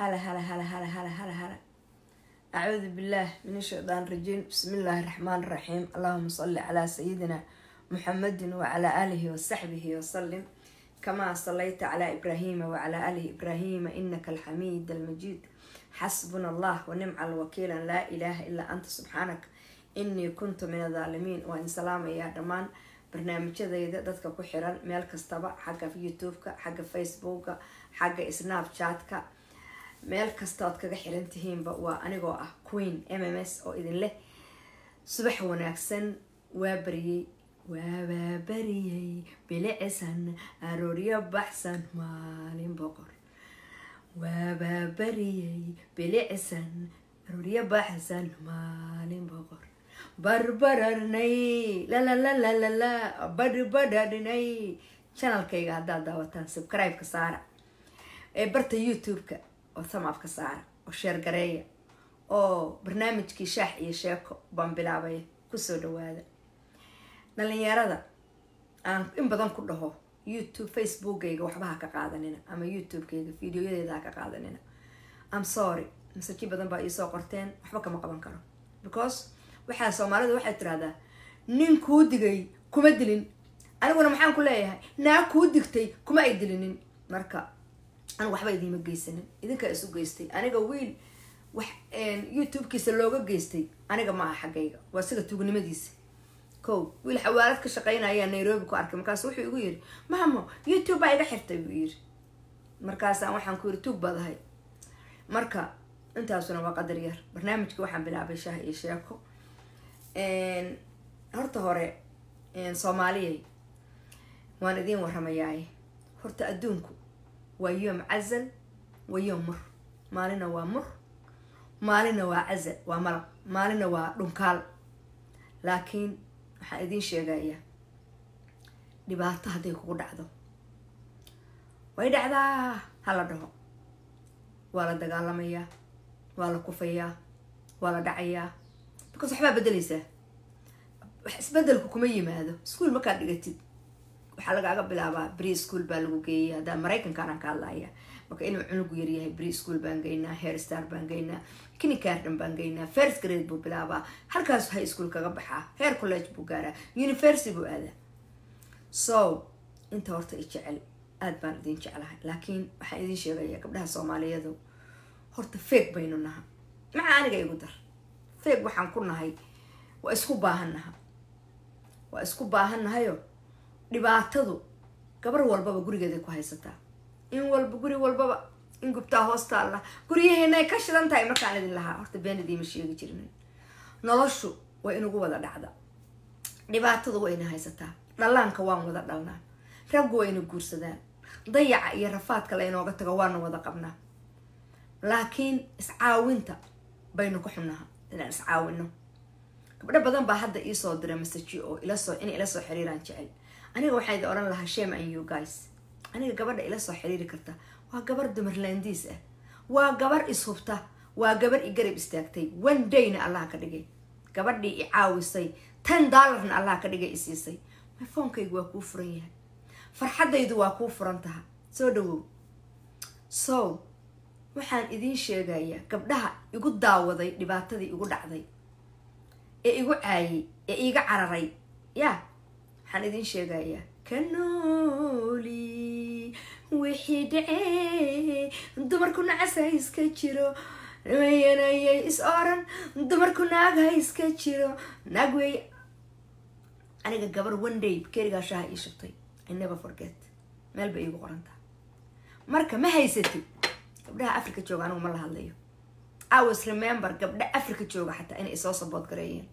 هلا هلا هلا هلا هلا هلا هلا أعوذ بالله من الشيطان الرجيم بسم الله الرحمن الرحيم اللهم صل على سيدنا محمد وعلى آله وصحبه وسلم كما صليت على إبراهيم وعلى آل إبراهيم إنك الحميد المجيد حسبنا الله ونعم الوكيل لا إله إلا أنت سبحانك إني كنت من الظالمين وإن سلام يا دمان barnaamijyadayda dadka ku xiran meel kastaba xagga youtube-ka xagga facebooka xagga snapchat-ka meel kasta ood kaga xiran tihiinba waa anigoo ah queen m m s oo idin leh subax wanaagsan waa bariyey waabaa bariyey bilicisan arooryo baxsan maalin boqor waabaa bariyey bilicisan arooryo baxsan maalin boqor barbararnay lalalalalala barbararnay channelkayga haddaad daawataan subscribe-ka saara ee barta youtube-ka oo samafka saara oo sheergareeya oo barnaamijkii shaax iyo sheeko baan bilaabaya kusoo dhawaada dhalinyarada aan in badan ku dhaho youtube facebookayga waxba ha ka qaadanina ama youtube-kayga videoyadeeda ha ka qaadanina am sorry masaji badan baa iisoo qorteen waxba kama qaban karo because waxaa soomaalida waxay tirahdaa nin kuu digay kuma dilin aniguna maxaan ku leeyahay naa kuu digtay kuma ay dilinin marka anigu waxba idiima geysanin idinkaa isu geystay aniga wiil wax youtube-kiisa looga geystay aniga ma aha xaggayga waa siga tuugnimadiisa ko wiil xawaalad ka shaqeynaya nairobi ku arkay markaasu wuxuu igu yiri mahamo youtube baa iga xirtay buu yiri markaasaan waxaan ku yiri tuug baad ahay marka intaasuna waa qadar yar barnaamijka waxaan bilaabay shaah iyo sheeko horta hore soomaaliyay waan idiin warramayaaye horta adduunku waa yoom cazal waa yoom mur maalina waa mur maalina waa cazal waa malab maalina waa dhunkaal laakiin waxaan idiin sheegayaa dhibaato hadday kugu dhacdo way dhacdaa ha la dhaho waa la dagaalamayaa waa la kufayaa waa la dhacayaa because waxbaa bedeleysaa wax isbedelku kuma yimaado ischool markaad dhigatid waxaa lagaaga bilaabaa bri school baa lagu geeyay haddaa maraykankaanaan ka hadlaya marka inuu cunugu yaryahay bri school baan geynaa hair star baan geynaa kinicardan baan geynaa first grade buu bilaabaa halkaas high school kaga baxaa hair college buu gaaraa university buu aadaa so inta horta i jecel aada baan idin jeclahay laakiin waxaan idin sheegayaa gabdhaha soomaaliyadu horta feeg baynu naha maxaa aniga igu dar feeg waxaan ku nahay waa isku baahannaha waa isku baahannahayo dhibaatadu gabar walbaba gurigeeday ku haysataa in walba guri walbaba in gubtaa hoostaalla guryaheenay ka shidan tahay markaan idin lahaa horta been idiima sheegi jirin noloshu waa inugu wada dhacda dhibaatadu waa ina haysataa dhallaanka waan wada dhalnaa raggu waa ina guursadaan dayaca iyo rafaadka laynooga tago waana wada qabnaa laakiin iscaawinta baynu ka xunnaha inaan iscaawino gabdho badan baa hadda iisoo diray masaji oo ilasoo inay ila soo xiriiraan jecel aniga waxaa idin odhan lahaa shame and you guys aniga gabadha ila soo xiriiri karta waa gabar dumarlaandiis ah waa gabar ishubta waa gabar i garab istaagtay one dayna allah ka dhigay gabadhii i caawisay ten dollarna allah ka dhigay i siisay myfoonkaygu waa kuu furan yahay farxaddaydu waa kuu furan taha soo dhawow so waxaan idiin sheegayaa gabdhaha igu daawaday dhibaatadii igu dhacday ee igu caayay ee iiga cararay yaa waxaan idiin sheegayaa ka nooli wixii dhacee dumarku nacas ha iska jiro mayanayay is oran dumarku naag ha iska jiro naag wey aniga gabar one day kerigaa shaha ii shubtay i never forget meel bay iigu qorantaa marka ma haysatid gabdhaha africa jooga anigu ma la hadlayo awas remember gabdha africa jooga xataa inay isoo sabood gareeyeen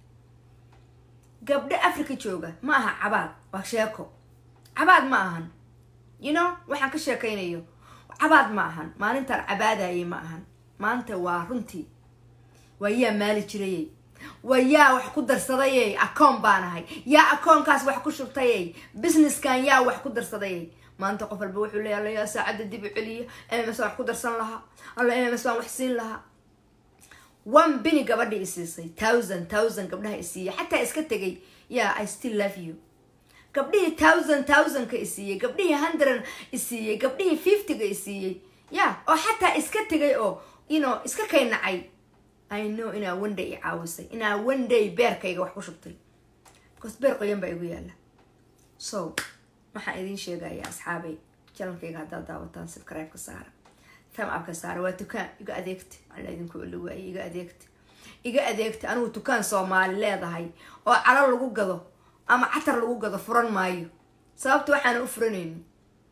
gabdho africa jooga ma aha cabaad waa sheeko cabaad ma ahan you know waxaan ka sheekaynayo cabaad ma ahan maalintaan cabaadayay ma ahan maanta waa runtii waa yaa maali jirayey waa yaa wax ku darsadayey akoon baan ahay yaa akoonkaas wax ku shubtayey businesskan yaa wax ku darsadayey maanta qof walba wuxuu leeya alla yaa saacadda dib u celiya mms baan wax ku darsan lahaa alla mms baan wax siin lahaa one bini gabadhii isiisay thousand thousand gabdhaha isiiyey xataa iska tegay yaa i still love you gabdhihii thousand thousandka isiiyey gabdhihii hundred isiiyey gabdhihii fiftyga isiiyey ya oo xataa iska tegay oo ino iska kay nacay i know inaa one day i caawisay inaa one day beerkayga wax ku shubtay because beer qoyan baa igu yaala so waxaan idiin sheegaya asxaabay janalkayga haddaad daawataan subscribe-ka saara tamcabka saara waa dukaan iga adeegta alla idinku oli waaye iga adeegta iga adeegta anigu dukaan soomaali leedahay oo calo lagu gado ama catar lagu gado furan maayo sababta waxaana u furanaynin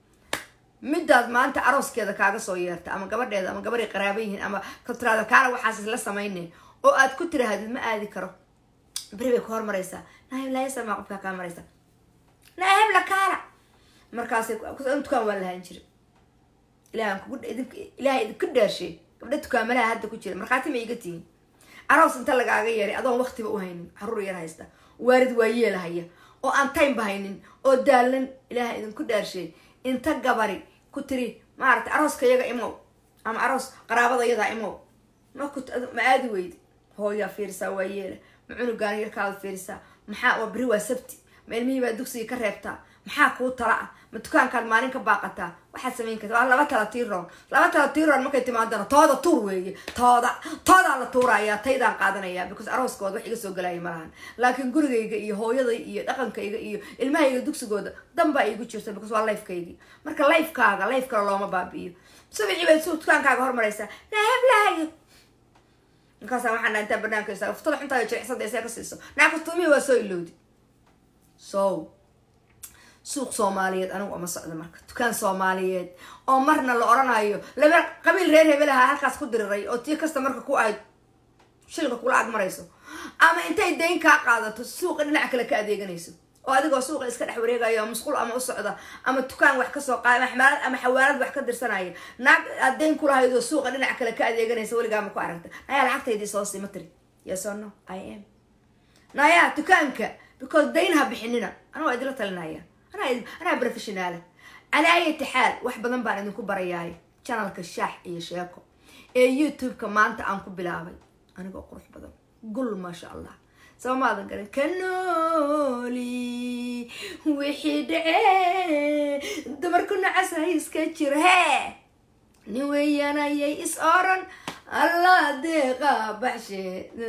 midaad maanta arooskeeda kaaga soo yeerta ama gabadheeda ama gabaday qaraaba yihiin ama katraada kaala waxaas isla samayne oo aad ku tirahdid ma aadi karo beri bay ku hormaraysaa nahiblaayasamaa qofkaa kaa maraysa naahebla kaala markaasay dukaan waa lahaan jira ilahan kugu ilaahay idinku dhaarshe gabdha dukaamalaha hadda ku jira markhaati ma iga tihin aroos inta lagaaga yeeray adoon waqtiba u haynin caruur yar haysta waarid waa yeelahaya oo aan timeba haynin oo daalan ilaaha idinku dhaarshe inta gabari ku tiri maaragtay arooska yaga imow ama aroos qaraabada yadaa imow maku ma aadi weydi hooyaa fiirisaa waa yeela ma cunugaan yarkaada fiirisaa maxaa waa beri waa sabti ma ilmihii baa dugsiga ka reebtaa maxaa kuu tala ah ma dukaankaad maalin ka baaqataa waxaad samayn karta waa laba tala tiiroon laba tala tiiroon markay timaadana tooda tuur weeye tooda toodaa la tuurayaa taydaan qaadanayaa because arooskooda wax iga soo galaya malahan laakiin gurigayga iyo hooyaday iyo dhaqankayga iyo ilmahayga dugsigooda danbaa iigu jirta because waa lifekaygii marka lifekaaga life kale looma baabi'iyo subixii bay su dukaankaaga hormaraysaa lahablahayo markaasa waxaan dhaa intaa banaanka isaa uftada xuntaa jiricsada isee ka siiso naakustuumihii waa soo ilowdi so suuq soomaaliyeed anigu uma socdo marka dukaan soomaaliyeed oo marna la oranayo laba qabiil reer hebelaha halkaas ku diriray oo tii kasta marka ku ahayd shilka kula ag marayso ama intay dayn kaa qaadato suuqa dhinac kale ka adeeganayso oo adigoo suuqa iska dhex wareegayo musqul ama u socda ama dukaan wax kasoo qaada xmaalad ama xawaalad wax ka dirsanaya naag aad dayn kulahayd oo suuqa dhinac kale ka adeeganaysa weligaa ma ku aragta nayaa lacagtaydii soo sii ma tiri yes or no i am nayaa dukaanka because dayn ha bixinina ana waa idinla talinaya anaa professionaala calaa ayati xaal wax badan baan idinku barayaay janalka shaax iyo sheeko ee youtube-ka maanta aan ku bilaabay anigoo qurux badan gul maasha allah saba maadan garan ka nooli wixii dhacee dumarku nacasahay iska jiro hee nin weeyaanayay is oran allah deeqa baxshe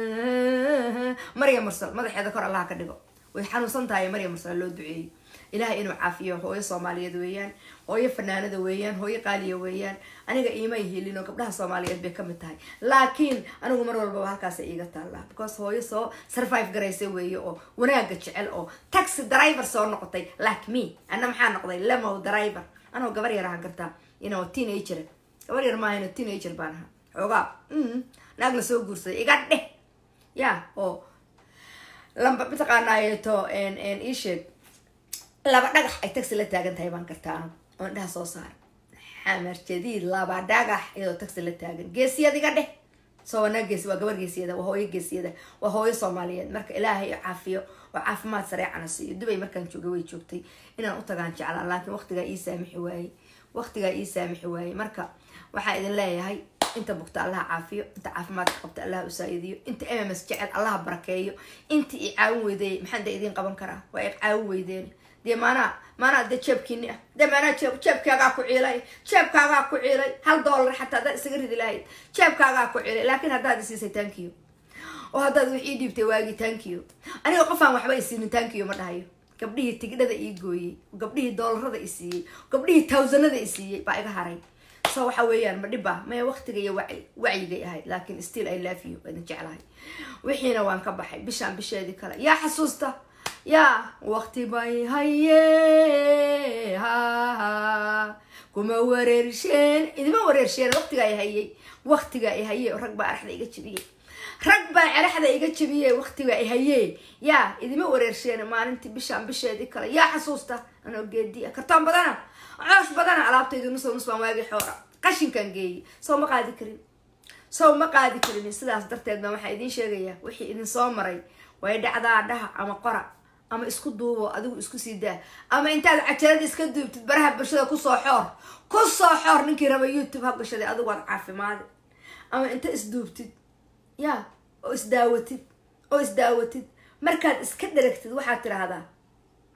maryam mursal madaxeeda kor allaha ka dhigo way xanuunsan tahay maryam mursal loo duceeyey ilahay inuu caafiyo hooyo soomaaliyeed weeyaan hooyo fanaanada weeyaan hooyo qaaliya weeyaan aniga iimay helin oo gabdhaha soomaaliyeed bay kamid tahay laakiin anigu mar walbaba halkaasa iiga taallaa because hooyo soo survive garaysa weeye oo wanaaga jecel oo taxi driver soo noqotay like me ana maxaa noqday lemow driver anoo gabar yar ahaan kartaa inoo teenager gabar yar maaha inoo teenager baan ahaa xoogaa naag la soo guursaday iga dheh ya oo lamba mataqaanaayeto isheeg laba dhagax ay taxi la taagan tahay baan kartaa anigu oo indhaha soo saara xamar jadiid laba dhagax iyadoo taxi la taagan geesiyad iga dheh soo wanaa geesi waa gabar geesiyada waa hooyo geesiyada waa hooyo soomaaliyeed marka ilaahay caafiyo oo caafimaad sareecana siiyo dubay markaan joogay way joogtay inaan u tagaan jeclaa laakiin waqtigaa ii saamixi waayey waqtigaa ii saamixi waayey marka waxaan idin leeyahay inta bugta allaha caafiyo inta caafimaadka qabta allaha usaa'idiyo inta mms jecel allaha barakeeyo inta i caawin weydeey maxaan da idiin qaban karaa waa i caawin weydeen dee maanaa maanaa dee jeebkiini ah dee maanaa jeeb jeebkaagaa ku ciilay jeebkaagaa ku ciilay hal dollar xataa haddaad isaga ridi lahayd jeebkaagaa ku ciilay laakiin haddaad isiisay tankiyo oo haddaad wax ii dhiibtay waagii tankiyo aniga qofaan waxba isiinin tankiyo ma dhahayo gabdhihii tigidhada ii gooyey gabdhihii doolarada i siiyey gabdhihii tawsanada i siiyey baa iga haray so waxa weeyaan ma dhibba maya waqtiga iyo waci wacyigay ahayd laakiin still i love you idin jeclahay wixiina waan ka baxay bishaan bisheedii kale yaa xasuusta yaa waqti bay haye haha kuma wareersheen idima wareersheen waqtiga ay hayay waqtiga ay haye rag baa araxda iga jebiyey rag baa ceraxda iga jebiyey waqtiga ay hayee yaa idima wareersheen maalintii bishaan bisheedii kale yaa xasuusta anoo geediya kartoon badana coosh badana alaabtaydu nusoo nus baan waagii xoora qashinkan geeyey soo ma qaadi karin sow ma qaadi karin sidaas darteed baan waxaa idiin sheegayaa wixii idin soo maray way dhacdaa dhaha ama qora ama isku duubo adigu isku sii daa ama intaad cajalada iska duubtid baraha bulshada kusoo xoor kusoo xoor ninkii raba youtube ha gashaday adigu waad caafimaadi ama inta isduubtid ya oo isdaawatid oo isdaawatid markaad iska dheragtid waxaad tiraahdaa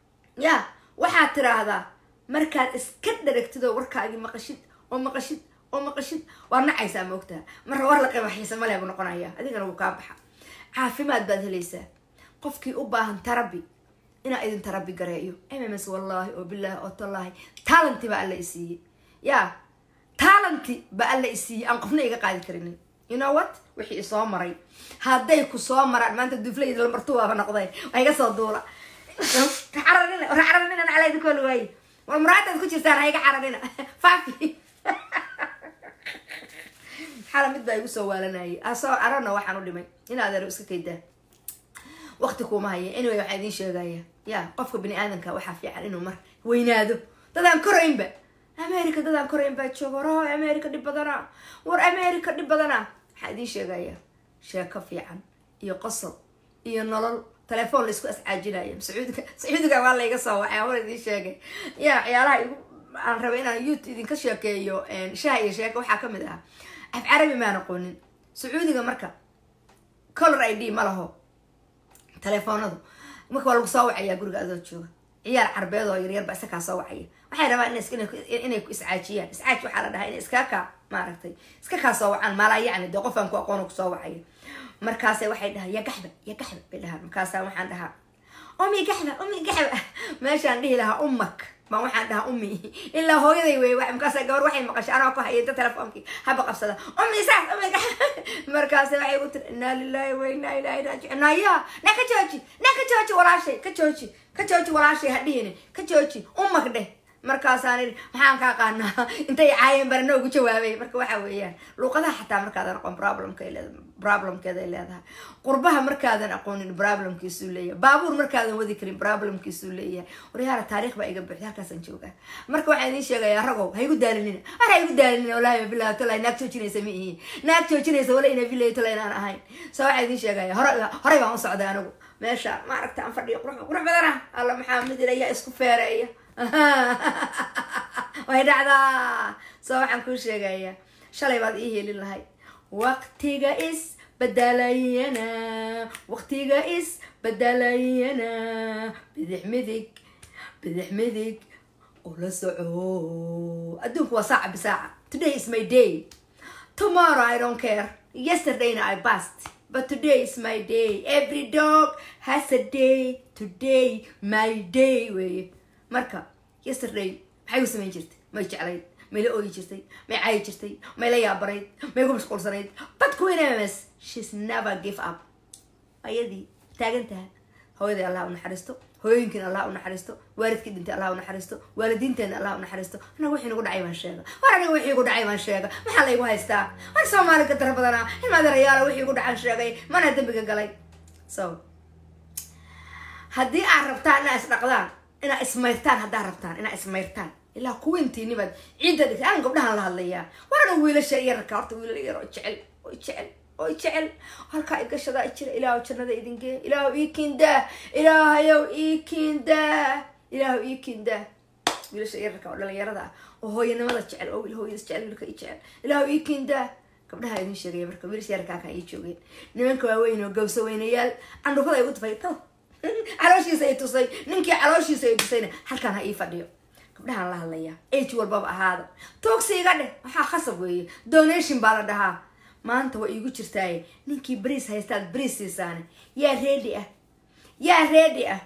ya waxaad tiraahdaa markaad iska dheragtid oo warkaagii maqashid oo maqashid oo maqashid waa nacaysaa ma ogtaha marra war la qiimaxiisa male buu noqonaya adigana wuu kaa baxa caafimaad baad helaysaa qofkii u baahan tarabi inaa idin tarabi gareeyo mms wallaahi oo bilaahi oo tallaahi talanti baa alla isiiyey ya talanti baa alla isiiyey aan qofna iga qaadi karinin you know what wixii isoo maray hadday ku soo maraan maanta duflayda lamartuwaaba noqday waa iga soo duula cararina cararina nacla idinku wali waaye war muraadaad ku jirtaan ha iga cararina faafi xala mid baa igu soo waalanayay asoo arana waxaan u dhimay in adeero iska kaydaa waqti kuuma haya anyway waxaan idiin sheegaya ya qofka bini aadamka waxaa fiican inuu mar weynaado dadaan koraynba america dadaan korayn baa jooga war hoy america dhib badana war america dhib badana waxaan idiin sheegaya sheeko fiican iyo qosol iyo nolol telefoon la isku ascaajinaya sacuudiga sacuudiga waa layga soo wacay war idiin sheegay ya waxyaalaha igu aan rabay inaan yout idinka sheekeeyo shaha iyo sheeko waxaa kamid ah af carabi maan aqoonin sacuudiga marka color i d ma laho telefoonadu marka waa lagu soo wacayaa guriga adoo jooga ciyaar carbeed oo yaryar ba isakaa soo wacaya waxay rabaan inay ku iscaajiyaan iscaaj waxaa la dhahaa inay iska kaa maaragtay iska kaa soo wacaan maalaa yacni dee qofaan ku aqoona kusoo wacaya markaase waxay dhahaa ya gaxba ya gaxba bay dhahaan markaasa waxaan dhahaa umi gaxba umi gaxba meeshaan dhihi lahaa ummak baan waxaan dhahaa umi ilaa hooyaday wey markaasa gabar waxay maqashay anoo ku hayata telefoonkii haba qabsada umi saas umi gaxba markaase waxay ku tiri inaa lilahi wa inaa ilahi raajicuun naya na ka jooji na ka jooji walaashay ka jooji ka jooji walaashay hadhihini ka jooji umak dheh markaasaan idhi maxaan kaa qaanaa intay caayeen barana ugu jawaabay marka waxa weeyaan luuqadaha xataa markaadan aqoon problemka problemkeeda ay leedahay qurbaha markaadan aqoonin problemkiisuu leeyahay baabuur markaadan wadi karin problemkiisuu leeyahay waryaala taariikh baa iga buuxda halkaasaan joogaa marka waxaan idiin sheegayaa ragow ha igu daalinina war ha igu daalinina walahi bilahi tolay naag joojinaysa ma ihi naag joojinaysa wala ina bilahi tolay inaan ahayn so waxaan idiin sheegaya hore horey baan u socday anigu meesha ma aragta aan fadhiyo qurux qurux badana alla maxaa mid ilayaa isku feereeya way dhacdaa soo waxaan kuu sheegayaa shalay baad ii helin lahay waqtiga is badalayana waqtiga is badalayana bidix midig bidix midig oo la soco adduunku waa saaca bisaaca today is my day tomorrow i don't care yesterdayna i bast but today is my day every dog has a day today my day weye marka yesterday maxay u samayn jirtay may jeclayd may la ooyi jirtay may caayi jirtay may la yaabarayd may ku mashquulsanayd but queen ms shes never give up ayadii taagan taha hooyaday allah u naxariisto hooyooyinkiina allah u naxariisto waalidkii dhintay allah u naxariisto waalidiinteena allah u naxariisto anaga wixii nagu dhacay baan sheega war aniga wixii igu dhacay baan sheega maxaa laygu haystaa war soomaali ka dara badanaa ilmaadarayaala wixii igu dhacan sheegay mana dembiga galay so haddii aad rabtaan inaa isdhaqdaan inaa ismayrtaan haddaa rabtaan inaa ismayrtaan ilaa kuwintiinibaad ciidda dhigtay aan gabdhahan la hadlayaa warana wiilasha yararka horta wiilal yar oo jecel oo jecel oo jecel halkaa igashadaa jira ilaahu jannada idin gee ilaahu ii kiindaa ilaahayow ii kiindaa ilaahu ii kiindaa wiilasha yararka oo dhalinyarada ah oo hooyanimada jecel oo wiil hooyada jecel wiilka ii jecel ilaahu ii kiindaa gabdhaha idin sheegaya marka wiilasha yararka halkaa ii joogeen nimanka waaweyn oo gawsa weynayaal candhufada ay u tufay tal calooshiisa ay tusay ninkii calooshiisa ay tusayna halkaan ha ii fadhiyo gabdhahaan la hadlayaa age walbaba ahaada toogsi iga dheh waxaa khasab weeye donation baa la dhahaa maanta waa iigu jirtaaye ninkii bariis haystaad bariis siisaane yaa reedi ah yaa reedi ah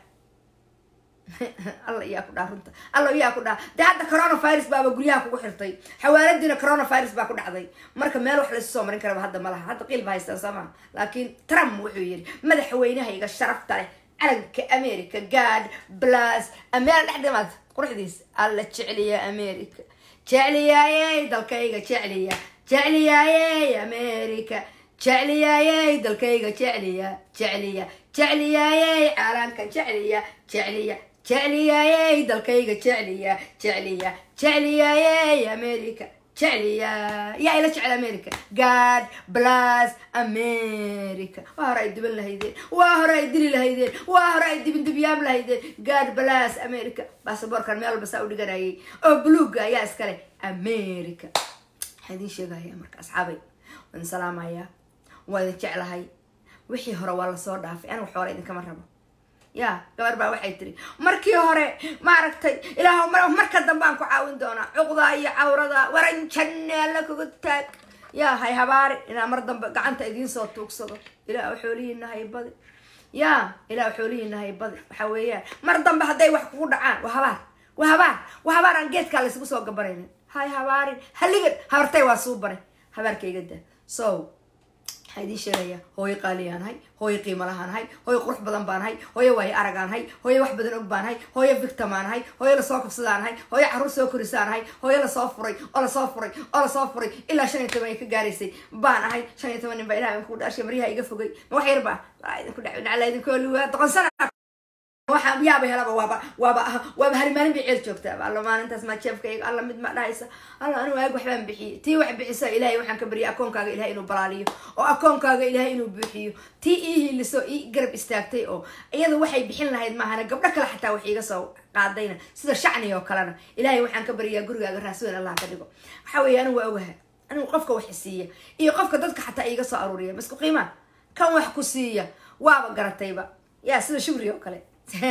alla yaa ku dhaa runta alla yaa ku dhaa dee hadda coronavirus baaba guryaha kugu xirtay xawaaladiina coronavirus baa ku dhacday marka meel wax laysu soo marin karaba hadda ma laha hadda qiil ba haystaan soo maha laakiin trump wuxuu yidhi madaxweynahayga sharafta leh calanka america god blas ameel dhex dhimaad quruxdiis alla jecliya america jecliyaayey dalkayga jecliya jecliyaayey america jecliyaayey dalkayga jecliya jecliya jecliyaayey calanka jecliya jecliya jecliyaayey dalkayga jecliya jecliya jecliyaayey america jecliya yaa ila jecel america god blas america waa hore ay diban lahaydeen waa hore ay dili lahaydeen waa hore ay dibin dibyaab lahaydeen god blas america basaboorkan meel walba saa u dhiganayay oo buluuga ayaa iskale america waxaa idiin sheegaya marka asxaabay waan salaamayaa waa idin jeclahay wixii hore waa lasoo dhaafay aniga xoole idinkama rabo ya gabar baa waxay tiri markii hore maaragtay ilaah marka dambe aan ku caawin doonaa cuqdaa iyo cawrada waran janne alla kugu taag ya hay habaari inaa mar dambe gacanta idiin soo tuugsado ilaah xoolihiina hay badi ya ilaah xoolihiina hay badi waxa weeyaan mar dambe hadday wax kugu dhacaan waa habaar waa habaar waa habaar aan geedkaa laysugu soo gabanaynin hay habaarin haligan habartay waa suu baray habaarkayga da so waxaa idiin sheegaya hooyo qaaliyaan hay hooyo qiimo lahaan hay hooyo qurux badan baan hay hooyo waayo aragaan hay hooyo wax badan og baan hay hooyo victimaan hay hooyo lasoo kabsadaan hay hooyo carruur soo korisaan hay hooyo lasoo furay oo lasoo furay oo lasoo furay ilaa shan iyo toban ay ka gaaraysay baan ahay shan iyo toban nin baa ilaha inku dhashay maryaha iga fogay ma wax yar ba idinku dhacla idinku oliwaa doqonsana waxaa yaaba helaba waaba waaba waaba hal maalin bay ceel joogtaa alla maalintaas maa jeefkayga alla mid ma dhahaysa alla anigu aag waxbaan bixiyey tii wax bixisa ilaahay waxaan ka baryay akoonkaaga ilahay inuu balaaliyo oo akoonkaaga ilahay inuu buuxiyo tii ii hiiliso ii garab istaagtay oo iyada waxay bixin lahayd maahana gabdho kale xataa wax iiga soo qaadayna sida shacni oo kalena ilaahay waxaan ka baryaa gurigaaga raasweyn allah ka dhigo waxa weeye anigu waa ogaha anigu qofka wax siiya iyo qofka dadka xataa iiga soo aruuriya masku qiimaa kan wax ku siiya waaba garatayba yaa sida shugri oo kale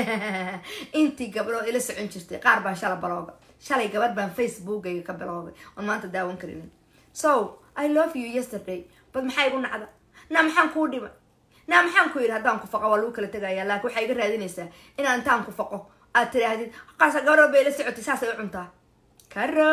intii gabdhood ila socon jirtay qaar baan shala balooga shalay gabadh baan facebookayga ka biloogay oon maanta daawan karinin so i love you yesterday bad maxaa igu nacda naa maxaan kuu dhimay naa maxaan ku yidhi haddaan ku faqo waa lagu kala tegaya laakiin waxaa iga raadinaysaa inaan intaan ku faqo aad tiraahdid qaasa gabadhood bay ila socotay saasay u cuntaa karo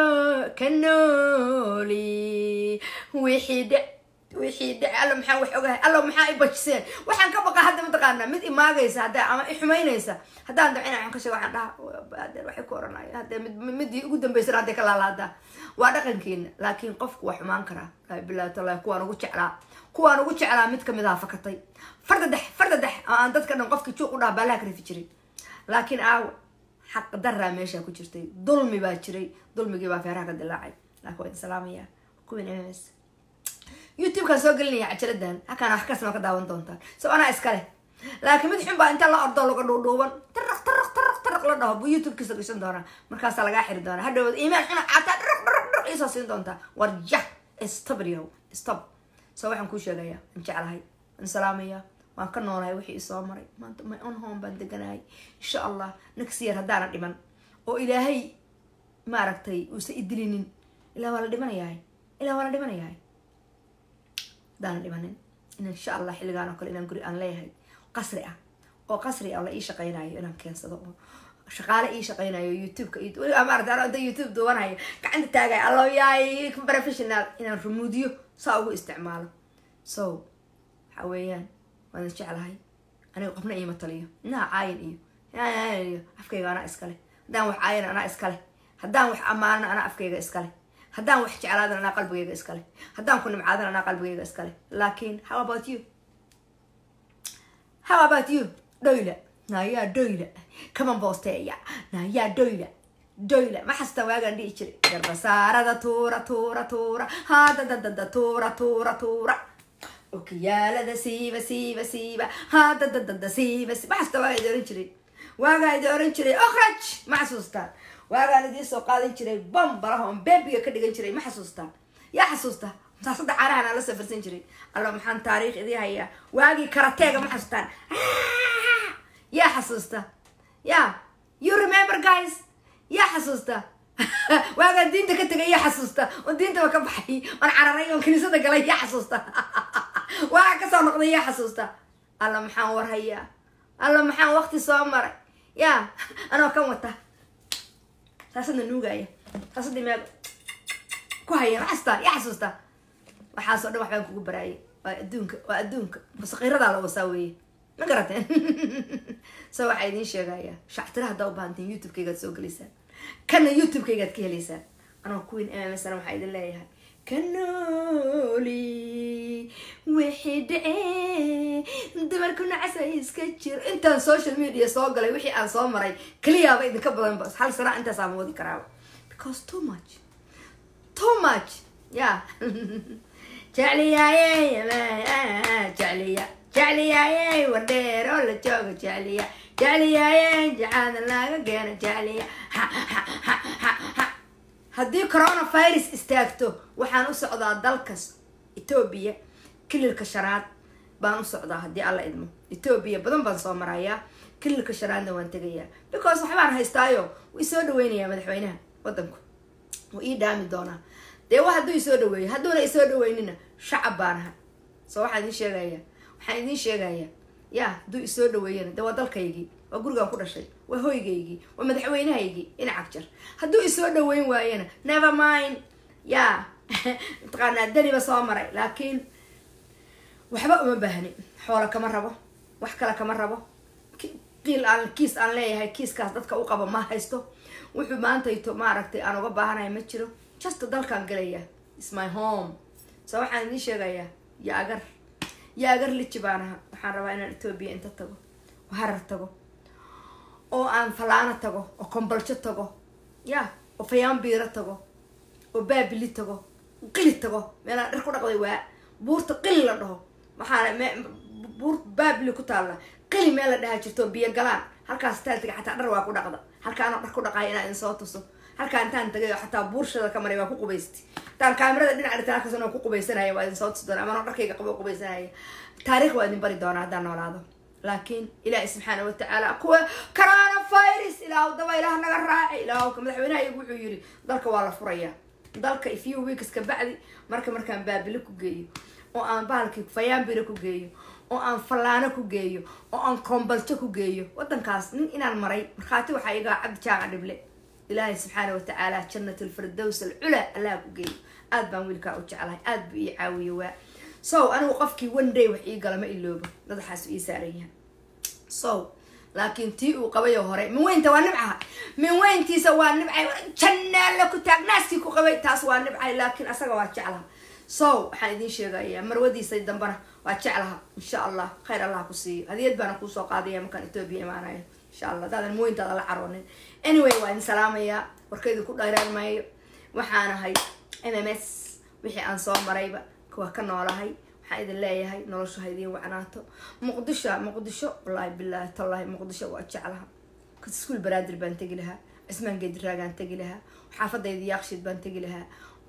kanooli wixii dhe wixii dhe alla maxaan wax ogahay alla maxaa i bajiseen waxaan ka baqa hadda mataqaanaa mid imaagaysa hadda ama i xumaynaysa haddaan dabcina waxaan ka sheega waxaan dhaha adeer waxay ku oranaya hadda mid midii ugu dambaysana hadday ka laalaadaa waa dhaqankeena laakiin qofku waa xumaan karaa laa bilahi tallahi kuwaan ugu jeclaa kuwaan ugu jeclaa mid kamid aha fakatay fardadex fardadex oo aan dadka dhan qofki juuq u dhaha baalaha ka rifi jiray laakiin aawa xaq daraa meesha ku jirtay dulmi baa jiray dulmigii baa feeraha ka dilaacay laakiin waa idin salaamaya kuwin ms youtubekaan soo gelinaya cajaladan halkaana wax kasma ka daawan doontaan so anaa iskale laakiin mid xun baa inta la ordo laga dhuudhuuban taraq taraq taraq taraq la dhaho buu youtubekiisa gashan doonaa markaasaa lagaa xiri doonaa hadhowad iimaan xuna caataa dhiraq dhiraq dhiraq iisoo siin doontaa war jah stop yow stop so waxaan kuu sheegayaa waan jeclahay waan salaamayaa waan ka noolahay wixii isoo maray maanta my on home baan deganahay insha allah next year haddaana dhiman oo ilaahay maaragtay uusa idilinin ilaa waa la dhimanayahay ilaa waa la dhimanayahay haddaana dhimanin in insha allah xilligaan oo kale inaan guri aan leeyahay qasri ah oo qasri ah oo la ii shaqaynayo inaan keensado oo shaqaale ii shaqaynayo youtubeka weligaa maarata ano da youtube duwanayo gacanta taagay allo yaay professional inaan rumuudiyo saa ugu isticmaalo so waxa weeyaan waan jeclahay aniga qofna iima taliyo inaha caayin iyo iyo afkayga anaa iskale haddaan wax caayin anaa iskale haddaan wax ammaanana anaa afkayga iskale haddaan wax jeclaadan anaa qalbigayga iskale haddaan ku nimcaadan anaa qalbigayga iskale laakiin how about you how about you doyla nayaa doyla kaman boosteeya nayaa doyla doyla ma xasta waagaan dhihi jiray garbasaarada tuura tuura tuura haadadadada tuura tuura tuura okiyaalada siiba siiba siiba haadadadada siiba ma xasta waagaa idi oran jiray waagaa idi oran jiray okraj ma xasuustaan waagaan idiin soo qaadan jiray bambalaha oon beebiga ka dhigan jiray ma xasuustaan yaa xasuusta saasada caanahan aan la safarsan jiray alla maxaan taariikh idii hayaa waagii karateega ma xasuustaan yaa xasuusta ya you remember guys yaa xasuusta waagaan diinta ka tegay yaa xasuusta oon diintaba ka baxay oon cararay oon kiniisada galay yaa xasuusta waagaan kasoo noqday yaa xasuusta alla maxaan war hayaa alla maxaan waqti soo maray ya anoo kan wata saasada nuugaya saasada meel ku haya ma xasuustaa yaa xasuusta waxaasoo dhan waxbaan kugu baraayay waa adduunka waa adduunka musaqiiradaa la wasaa weeye ma garateen so waxaa idiin sheegayaa shactira haddaa u baahantiin youtube-kaygaad soo gelaysaan kana youtube-kaygaad ka helaysaan anoo queen mmsna waxaa idin leeyahay kanooli wixii dhacee dumarku nacas ay iska jiro intaan social media soo galay wixii aan soo maray keliyaaba idinka badan ba hal sana intaas aan wadi karaaba because too much too much ya jecliyaaye jecliya jecliyaaye wardheer oo la jooga jecliya jecliyaaye jacaada laga keena jecliya haddii coronavirus istaagto waxaan u socdaa dalkas etoobiya kililka shanaad baan u socdaa haddii alla idmo etoobiya badan baan soo marayaa kililka shanaadna waan tegayaa because waxbaan haystaayo wuu isoo dhaweynayaa madaxweynaha wadanku wuu ii dhaami doonaa dee wa hadduu isoo dhaweeyo hadduuna isoo dhaweynina shacab baan ahay so waxaan idiin sheegaya waxaan idiin sheegaya ya hadduu isoo dhaweeyana dee waa dalkaygii waa gurigaan ku dhashay waa hoygaygii waa madaxweynahaygii inacag jar hadduu isoo dhaweyn waayana never mind ya mataqaanaa daniba soo maray laakiin waxba uma baahni xoola kama rabo wax kale kama rabo qiil aan kiis aan leeyahay kiiskaas dadka u qaba ma haysto wuxuu maantayto maaragtay aan uga baahanahay ma jiro just dalkaan galaya is my home so waxaan idiin sheegayaa yaagar yaagar liji baan aha waxaan rabaa inaan etoobiya inta tago oo harar tago oo aan falaano tago oo kombaljo tago ya oo fayaanbiiro tago oo baabili tago qili tago meelaan dhar ku dhaqday waa buurta qili la dhaho maxaa buur baabili ku taalla qili meel la dhahaa jirto biyo galaan halkaas taaltiga xataa dhar waa ku dhaqda halkaanoo dhar ku dhaqaaya inaa idin soo tuso halkaa intaan tagay oo xataa buurshada ka maray waa ku qubaystay intaan kaamirada dhinaca dhigtan halkaas anoo ku qubaysanaya waa idin soo tusi doona amanoo dharkayga qabo qubaysanaya taariikh waa idin bari doonaa haddaan noolaado laakiin ilaahi subxaana watacaala kuwa corona virus ilaahu daba ilaah naga raaci ilaahu madaxweynaha iyagu wuxuu yiri dalka waa la furayaa dalka a few weeks ka bacdi marka markaan baabili ku geeyo oo aan bahalkii fayaanbira ku geeyo oo aan fallaano ku geeyo oo aan kombaljo ku geeyo wadankaas nin inaan maray markhaati waxaa igaa cabdi jaaca dhible ilaahay subxaana watacaala jannat alfirdows alculaa allaha ku geeyo aad baan wiilkaa u jeclahay aad buu ii caawiye waa so anigu qofkii one day wax ii gala ma iloobo madaxaas ii saaran yahay so laakiin tii uu qabayo hore min weynta waa nibcaha min weyntiisa waa nibcay jannaalla ku taag naaskii ku qabay taas waa nibcay laakiin asaga waa jeclaha so waxaan idiin sheegaya marwadiisa dambana waa jeclaha insha allah khayr allah ku siiyo hadiyad baana kuusoo qaadaya markaan etoobiya imaanayo insha allah hadaadan mooyintaada la caroonin anyway waa idin salaamayaa warkaydu ku dheeraan maayo waxaan ahay m m s wixii aan soo marayba kuwa ka noolahay waxaan idin leeyahay nolosha ha idiin wacnaato muqdisho muqdisho wallaahi bilaahi tallaahi muqdisho waa jeclaha iskuol baraadir baan tegi lahaa cismaan geediraagaan tegi lahaa xaafadayda yaaqshiid baan tegi lahaa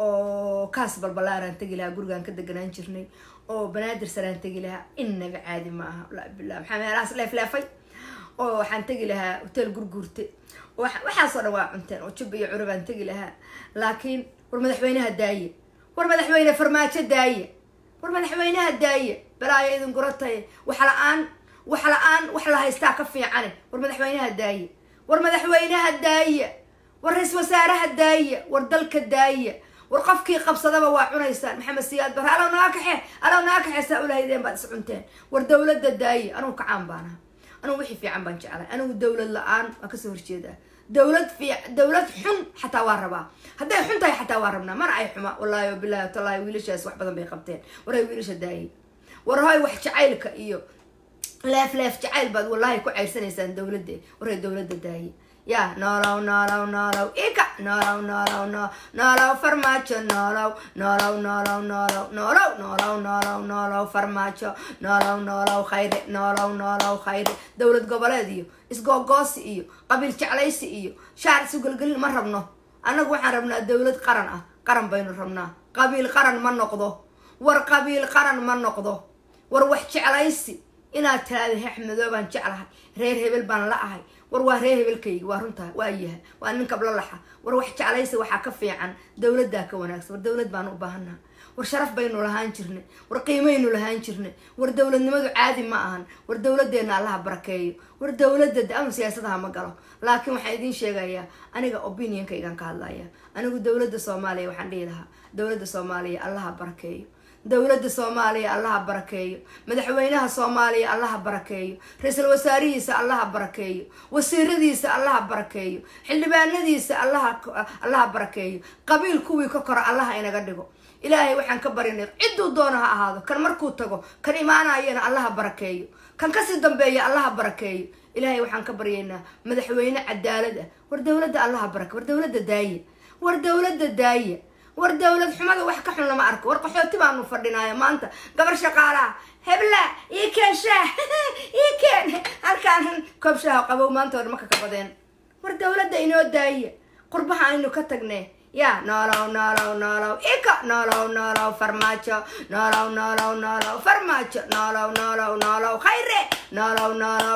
oo kaas balbalaaraan tegi lahaa gurigaan ka deganaan jirnay oo banaadir saraan tegi lahaa inaba caadi ma aha wallaahi bilah maxaa meelahaas leefleefay oo waxaan tegi lahaa hotel gurguurte waxaasoo dhan waa cunteen oo jubba iyo curo baan tegi lahaa laakiin war madaxweynaha daaye war madaxweyne farmaajo daaye war madaxweynaha daaye balaayo idin guratay wax la-aan wax la-aan wax la haystaa ka fiicane war madaxweynaha daaye war madaxweynaha daaye war ra-isul wasaaraha daaye war dalka daaye war qofkii qabsadaba waa cunaysaan maxamed siyaad bar alow naga kaxe alow naga kaxe saa ulahaydeen baad is cunteen war dawladda daaye anugu kacaan baan aha anugu wixii fiican baan jeclay anigu dawlad la-aan waa kasoo horjeedaa dawlad fiic dawlad xun xataa waa rabaa hadday xun tahay xataa waa rabnaa mana ay xuma wallaahi wabilahi watallahi wiilashaas wax badan bay qabteen war hay wiilasha daayay war hoy wax jacaylka iyo leef leef jacayl baad wallaahi ku ceyrsanaysaan dawladda war hay dawladda daayay ya noolow noolow noolow ika noolow noolow no noolow farmaajo noolow noolow noolow noolow noolow noolow noolow noolow farmaajo noolow noolow khayre noolow noolow khayre dowlad goboleed iyo isgoogoosi iyo qabiil jeclaysi iyo shaar isugelgelin ma rabno annagu waxaan rabnaa dowlad qaran ah qaran baynu rabnaa qabiil qaran ma noqdo war qabiil qaran ma noqdo war wax jeclaysi inaad tiraada hexmadoo baan jeclahay reer hebel baan la ahay war waa reer hebelkayga waa runtaa waa yaha waa nin kabla laxa war wax jeclaysi waxaa ka fiican dowladdaa ka wanaagsan war dowlad baanu u baahannaha war sharaf baynu lahaan jirnay war qiimaynu lahaan jirnay war dowladnimadu caadi ma ahan war dowladeenna allaha barakeeyo war dowladda anu siyaasadaha ma galo laakiin waxaan idiin sheegayaa aniga opinionkaygaan ka hadlaya anigu dowladda soomaaliya waxaan dhihi lahaa dowladda soomaaliya allaha barakeeyo dowladda soomaaliya allaha barakeeyo madaxweynaha soomaaliya allaha barakeeyo ra-iisul wasaarihiisa allaha barakeeyo wasiiradiisa allaha barakeeyo xildhibaanadiisa allaha barakeeyo qabiil kuwii ka kora allaha inaga dhigo ilaahay waxaan ka barinay cidduu doono ha ahaado kan markuu tago kan imaanayana allaha barakeeyo kan kasii dambeeya allaha barakeeyo ilaahay waxaan ka baryaynaa madaxweyne cadaalad ah war dowladda allaha barake war dowladda daaye war dowladda daaye war dowlad xumada wax ka xun lama arko war qaxooti baanu fadhinaayo maanta gabar shaqaalaha hebla ii keen shaah ii keen halkaan koob shaaha qabow maanta hore maka ka badeen war dowladda inoo daaye qurbaha aynu ka tagnee ya noolow noolow noolow ika noolow noolow farmaajo noolow noolow noolow farmaajo noolow noolow noolow khayre noolow noolow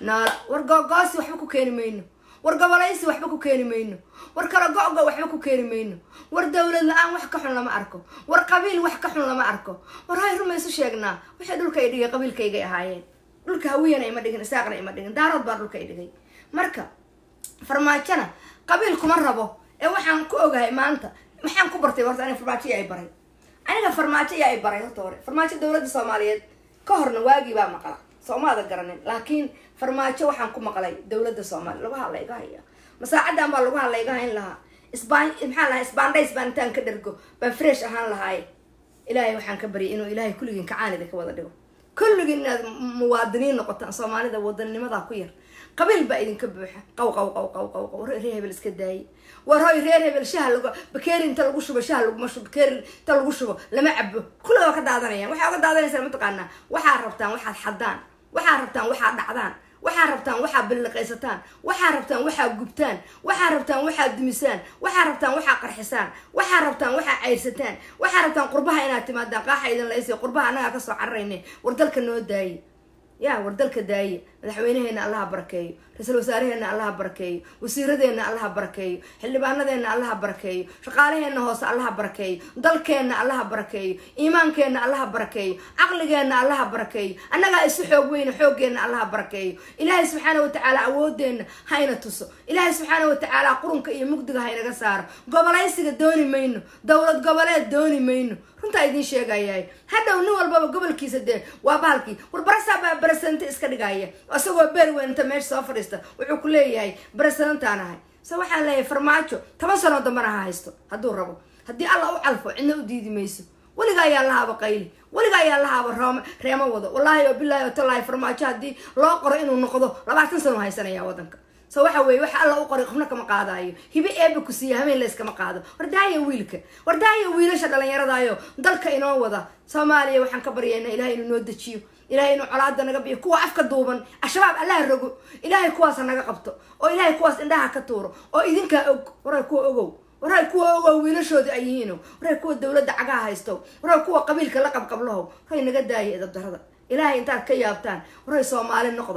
noola war googoosi waxba ku keeni mayno war gobolaysi waxba ku keeni mayno war kala go-go waxba ku keeni mayno war dowlad la-aan wax ka xun lama arko war qabiil wax ka xun lama arko war hay rumaysu sheegnaa waxay dhulka ay dhigay qabiilkaygay ahaayeen dhulka hawiyana ima dhigin isaaqna ima dhigin daarood baa dhulka ay dhigay marka farmaajona qabiil kuma rabo ee waxaan ku ogahay maanta maxaan ku bartay horta aniga farmaajo yaa ay baray aniga farmaajo yaa ay baray horta hore farmaajo dowladda soomaaliyeed ka horna waagii baa maqla soomaada garanin laakiin farmaajo waxaan ku maqlay dowladda soomaaliya lagu hadla iga haya masaacadan baa lagu hadla iga hayn lahaa isbaan maxaa lahaa isbaandhays baan intaan ka dhergo baan fresh ahaan lahaaye ilaahay waxaan ka baryay inuu ilaahay kulligiin kacaanida ka wada dhigo kulligiin inaad muwaadiniin noqotaan soomaalida wadannimada ku yar qabiil baa idinka buuxa qaw qaw qaw qaw qaw qaw reer hebel iska daayay war hoy reer hebel shaha lagu bakeeri inta lagu shubo shaha laguma shubo bakeeri inta lagu shubo lama cabo kulli waa ka daadanayaan waxaa uga daadanaysaa mataqaanaa waxaa rabtaan waxaad xadaan waxaa rabtaan waxaad dhacdaan waxaa rabtaan waxaa billiqaysataan waxaa rabtaan waxaa gubtaan waxaa rabtaan waxaa dumisaan waxaa rabtaan waxaa qarxisaan waxaa rabtaan waxaa cayrsataan waxaa rabtaan qurbaha inaad timaadaan qaaxa idin laysay qurbaha annagaa kasoo cararayne war dalka noo daaye ya war dalka daaye madaxweynaheena allaha barakeeyo ra-iisul wasaaraheena allaha barakeeyo wasiiradeena allaha barakeeyo xildhibaanadeena allaha barakeeyo shaqaalaheena hoose allaha barakeeyo dalkeenna allaha barakeeyo iimaankeenna allaha barakeeyo caqligeenna allaha barakeeyo annagaa isu xoog weyne xooggeena allaha barakeeyo ilaahay subxaana watacaala awoodeenna hayna tuso ilaahay subxaana watacaala qurunka iyo mugdiga haynaga saaro gobolaysiga dooni mayno dowlad goboleed dooni mayno runtaa idiin sheegayahay hadhow nin walbaba gobolkiisa dee waa bahalkii war barasaa baa barasananta iska dhigaya isagoo beerweyn inta meesha soo fadhiista wuxuu ku leeyahay barasanantaan ahay se waxaan leeyahay farmaajo toban sanoo dambana ha haysto hadduu rabo haddii alla u calfo cidna u diidi mayso weliga ayaa lahaaba qayli weliga ayaa lahaaba room reemo wado wallaahi oo bilaahi oo tallaahi farmaajo haddii loo qoro inuu noqdo labaatan sano haysanaya waddanka so waxa weeye waxa alla u qoray qofna kama qaadaayo hibe eeba ku siiya habeen layskama qaado wardaaya wiilka wardaaya wiilasha dhallinyaradaayo dalka inoo wada soomaaliya waxaan ka baryaynaa ilahay inuu noo dejiyo ilahay inuu colaada naga biyo kuwa afka duuban al-shabaab allaha rogo ilaahay kuwaas naga qabto oo ilaahay kuwaas indhaha ka tuuro oo idinkaa og waray kuwa ogow waray kuwa ogow wiilashoodi ay yihiino waray kuwa dowladda cagaha haysto waray kuwa qabiilka la qabqablahow waray naga daaya edabdarada ilaahay intaad ka yaabtaan waray soomaali noqda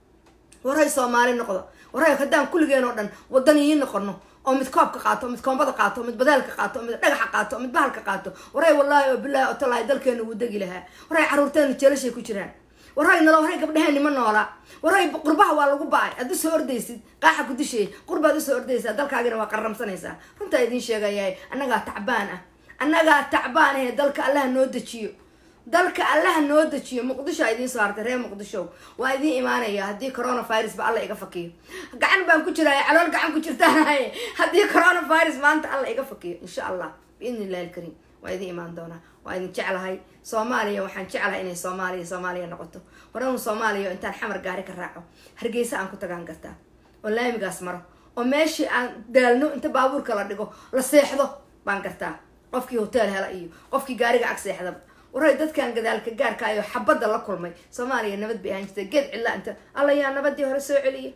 waray soomaali noqda waray haddaan kulligeen oo dhan wadaniyiin noqono oo mid koobka qaato mid koombada qaato mid badaalka qaato mid dhagaxa qaato mid bahalka qaato waray wallaahi oo bilaahi oo tallaahi dalkeena wuu degi lahaa waray caruurteena jeelashay ku jiraan waray nalo waray gabdhaheeni ma noola waray qurbaha waa lagu ba-ay aad usoo ordaysid qaaxa ku dishay qurbaad usoo ordaysaa dalkaagina waa qarramsanaysaa runtaa idiin sheegayahay annagaa tacbaan ah annagaa tacbaan ahe dalka allaha noo dejiyo dalka allaha noo dejiyo muqdisho a idiin soo hartay reer muqdisho waa idiin imaanaya haddii coronavirus ba alla iga fakiyo gacan baan ku jiraya calool gacan ku jirtaanahay haddii coronavirus maanta alla iga fakiyo insha allah biidni illahi alkariim waa idiin imaan doonaa waa idin jeclahay soomaaliya waxaan jeclahay inay soomaaliya soomaaliya noqoto waran soomaaliya intaan xamar gaari ka raaco hargeysa aan ku tagaan kartaa oo laamigaas maro oo meeshii aan daalno inta baabuurka la dhigo la seexdo baan gartaa qofkii hotel hela iyo qofkii gaariga ag seexdaba waray dadkan gadaalka gaarka ayo xabadda la kulmay soomaaliya nabad bay ahaan jirtay geed cidla inta alla yaa nabadii hore soo celiya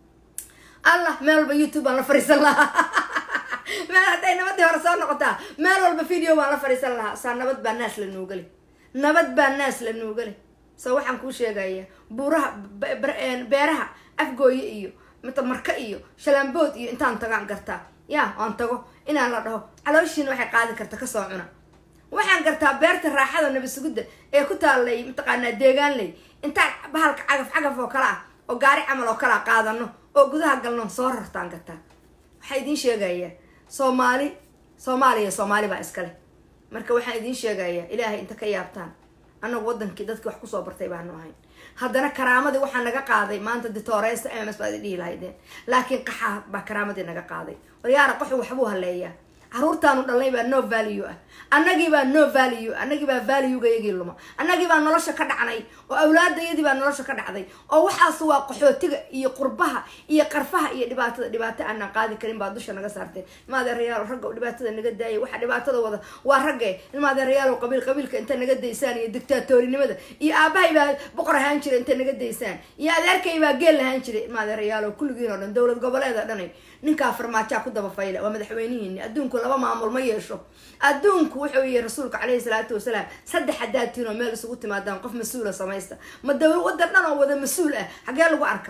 allah meel walba youtube baan la fariisan lahaa meel hadday nabadii hore soo noqotaa meel walba video baan la fariisan lahaa saa nabad baa naas la nuugale nabad baa naas la nuugale so waxaan kuu sheegaya buuraha beeraha afgooye iyo mita marka iyo shalaambood iyo intaan tagaan gartaa ya aan tago inaan la dhaho calooshiina waxay qaadi karta kasoo cuna waxaan gartaa beerta raaxada nabasugudda ee ku taallay mataqaanaa deegaanley intaan bahalka cagaf cagaf oo kale ah oo gaari camal oo kalea qaadano oo gudaha galno soo rartaan gartaa waxaa idiin sheegayaa soomaali soomaaliya soomaali baa iskale marka waxaan idiin sheegayaa ilaahay inta ka yaabtaan annagu wadankii dadkii wax kusoo bartay baanu ahayn haddana karaamadii waxaa naga qaaday maanta ditooreysta m ms baad dhihi lahaydeen laakiin qaxaa baa karaamadii naga qaaday waryaara qaxu waxbuu haleeyaa caruurtaanu dhalnay baa no value ah annagii baa no value annagii baa valuega yagii luma annagii baa nolosha ka dhacnay oo awlaadayadii baa nolosha ka dhacday oo waxaas waa qaxootiga iyo qurbaha iyo qarfaha iyo dhibaatada dhibaato aanaan qaadi karin baa dusha naga saarteen ilmaadeerayaal ragga dhibaatada naga daayay waxa dhibaatada wada waa ragge ilmaadeerayaal qabiil qabiilka inta naga daysaan iyo dictaatorinimada iyo aabahay baa boqor ahaan jiray inta naga daysaan iyo adeerkay baa geel lahaan jiray ilmaadeerayaal oo kulligiin oo dhan dowlad goboleeda dhanay ninkaa farmaajaa ku daba fayla waa madaxweynihiini adduunku laba maamul ma yeesho adduunku wuxuu yihi rasuulka caleyhi salaatu wasalaam saddex haddaad tihin oo meel isugu timaadaan qof mas-uula samaysta ma dowla wadan dhan oo wada mas-uul ah xagee lagu arka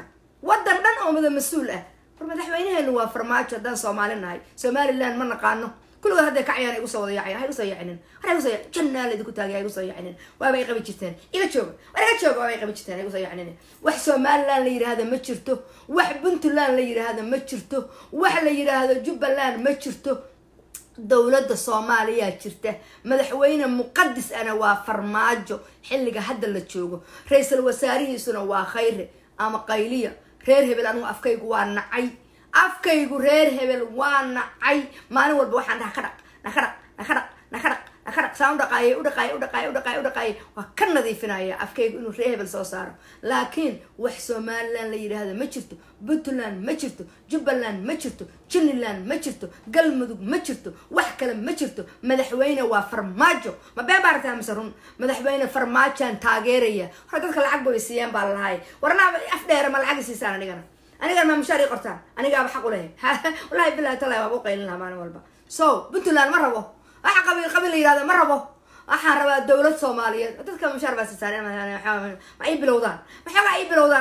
waddan dhan oo mada mas-uul ah war madaxweynaheenu waa farmaajo haddaan soomaali nahay somaliland ma naqaano kulligood hadday kacayaan igu soo wada yaacaya ha igu soo yaacinin war ha igu soo yac jannaa laydinku taagay ha igu soo yaacinin waaba ay qabi jirteen iga jooga war iga jooga waaba ay qabi jirteen ha igu soo yaacinin wax somaliland la yidhaahda ma jirto wax puntland la yidhaahda ma jirto wax la yidhaahdo jubbaland ma jirto dowladda soomaaliyaa jirta madaxweyne muqadis ana waa farmaajo xilliga hadda la joogo ra-iisul wasaarihiisuna waa khayre ama qayliya reer hebel anigu afkaygu waa nacay afkaygu reer hebel waa nacay maalin walba waxaan dhaha ka dhaq naka dhaq naka dhaq naka dhaq naka dhaq saan u dhaqaayay u dhaqaayay u dhaqaayay u dhaqaayay u dhaqaayay waa ka nadiifinaya afkaygu inuu reer hebel soo saaro laakiin wax somaliland la yidhaahda ma jirto puntland ma jirto jubbaland ma jirto juniland ma jirto galmudug ma jirto wax kale ma jirto madaxweyne waa farmaajo ma been baa aragtaa mise run madaxweyne farmaajaan taageeraya hore dadka lacag bay siiyeen baa lalahay warnaa af dheere ma lacag siisaan anigana anigana ma mushaar ii qortaan anigaaba xaq u lehe wallahi bilahi talahi waaba u qaylin lahaa maalin walba so puntland ma rabo waxa qabiil qabiil la yihahda ma rabo waxaan rabaa dowlad soomaaliyeed dadka mushaar baa siisaan ma ii bilowdaan maxoogaa ii bilowdaan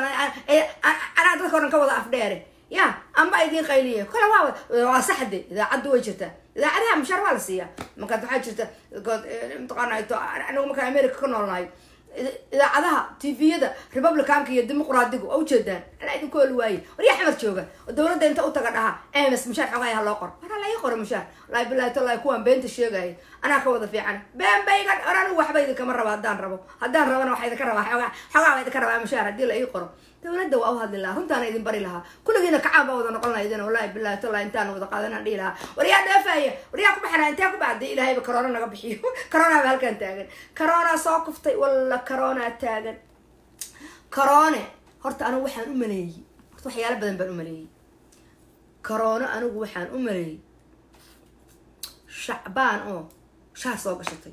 anaa dadka o dhan ka wada af dheere ya amba idiin qayliya kole waa waa saxde idaacaddu way jirtaa idaacadaha mushaar waa la siiyaa markaad waxaa jirta mataqaana anigu markaan america ka noolnahay idaacadaha tviyada republicanka iyo dimuqraadigu waa ujeedaan anaa idinku oli waaye waryaa xamar jooga oo dowladda inta utaga dhaha ms mushaar xogaya ha loo qoro waraa la ii qoro mushaar wallahi bilahi tallahi kuwaan beenta sheegaya anaa ka wada fiican been bayga or anigu waxba idinkama rabo haddaan rabo haddaan rabana waxaa idinka rabaa xoogaa xoogaa baa idinka rabaa mushaar haddii la ii qoro dowladda waa u hadli lahaa runtaana idin bari lahaa kulligiina kacaan baa wada noqon lahaydin wallahi bilahi tallahi intaan wada qaadanaan dhihi lahaa waryaa dheefaya waryaa ku baxana intee ku baxday ilaahayba corona naga bixiyo corona ba halkaan taagan corona soo kuftay walla corona taagan corone horta anigu waxaan u maleeyey horta waxyaalo badan baan u maleeyey corona anigu waxaan u maleeyey shacbaan oo shaar soo gashatay